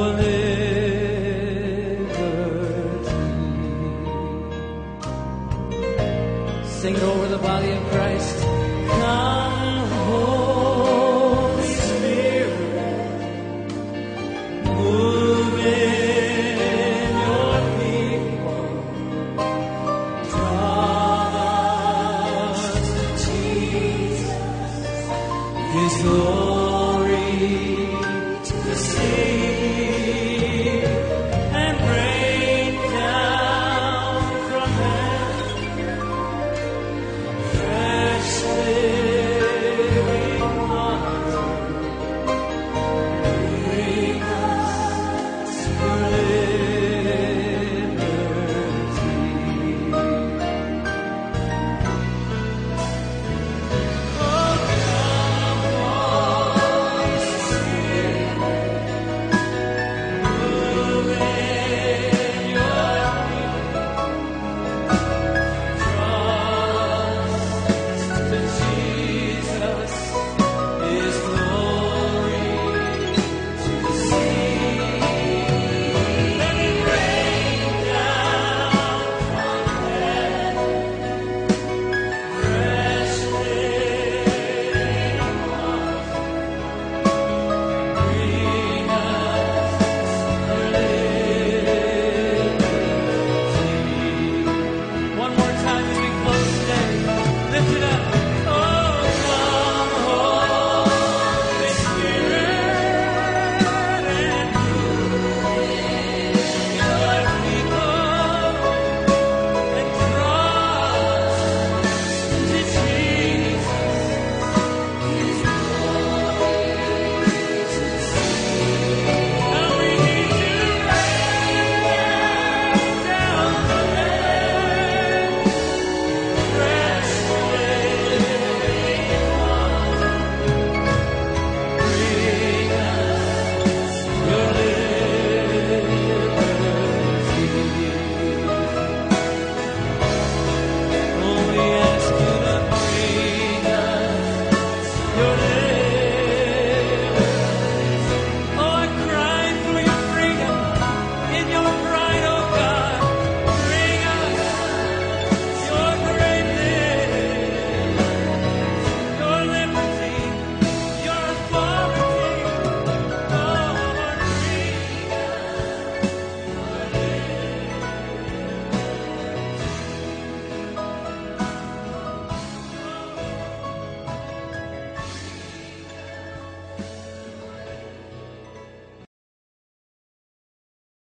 liberty. Sing over the body of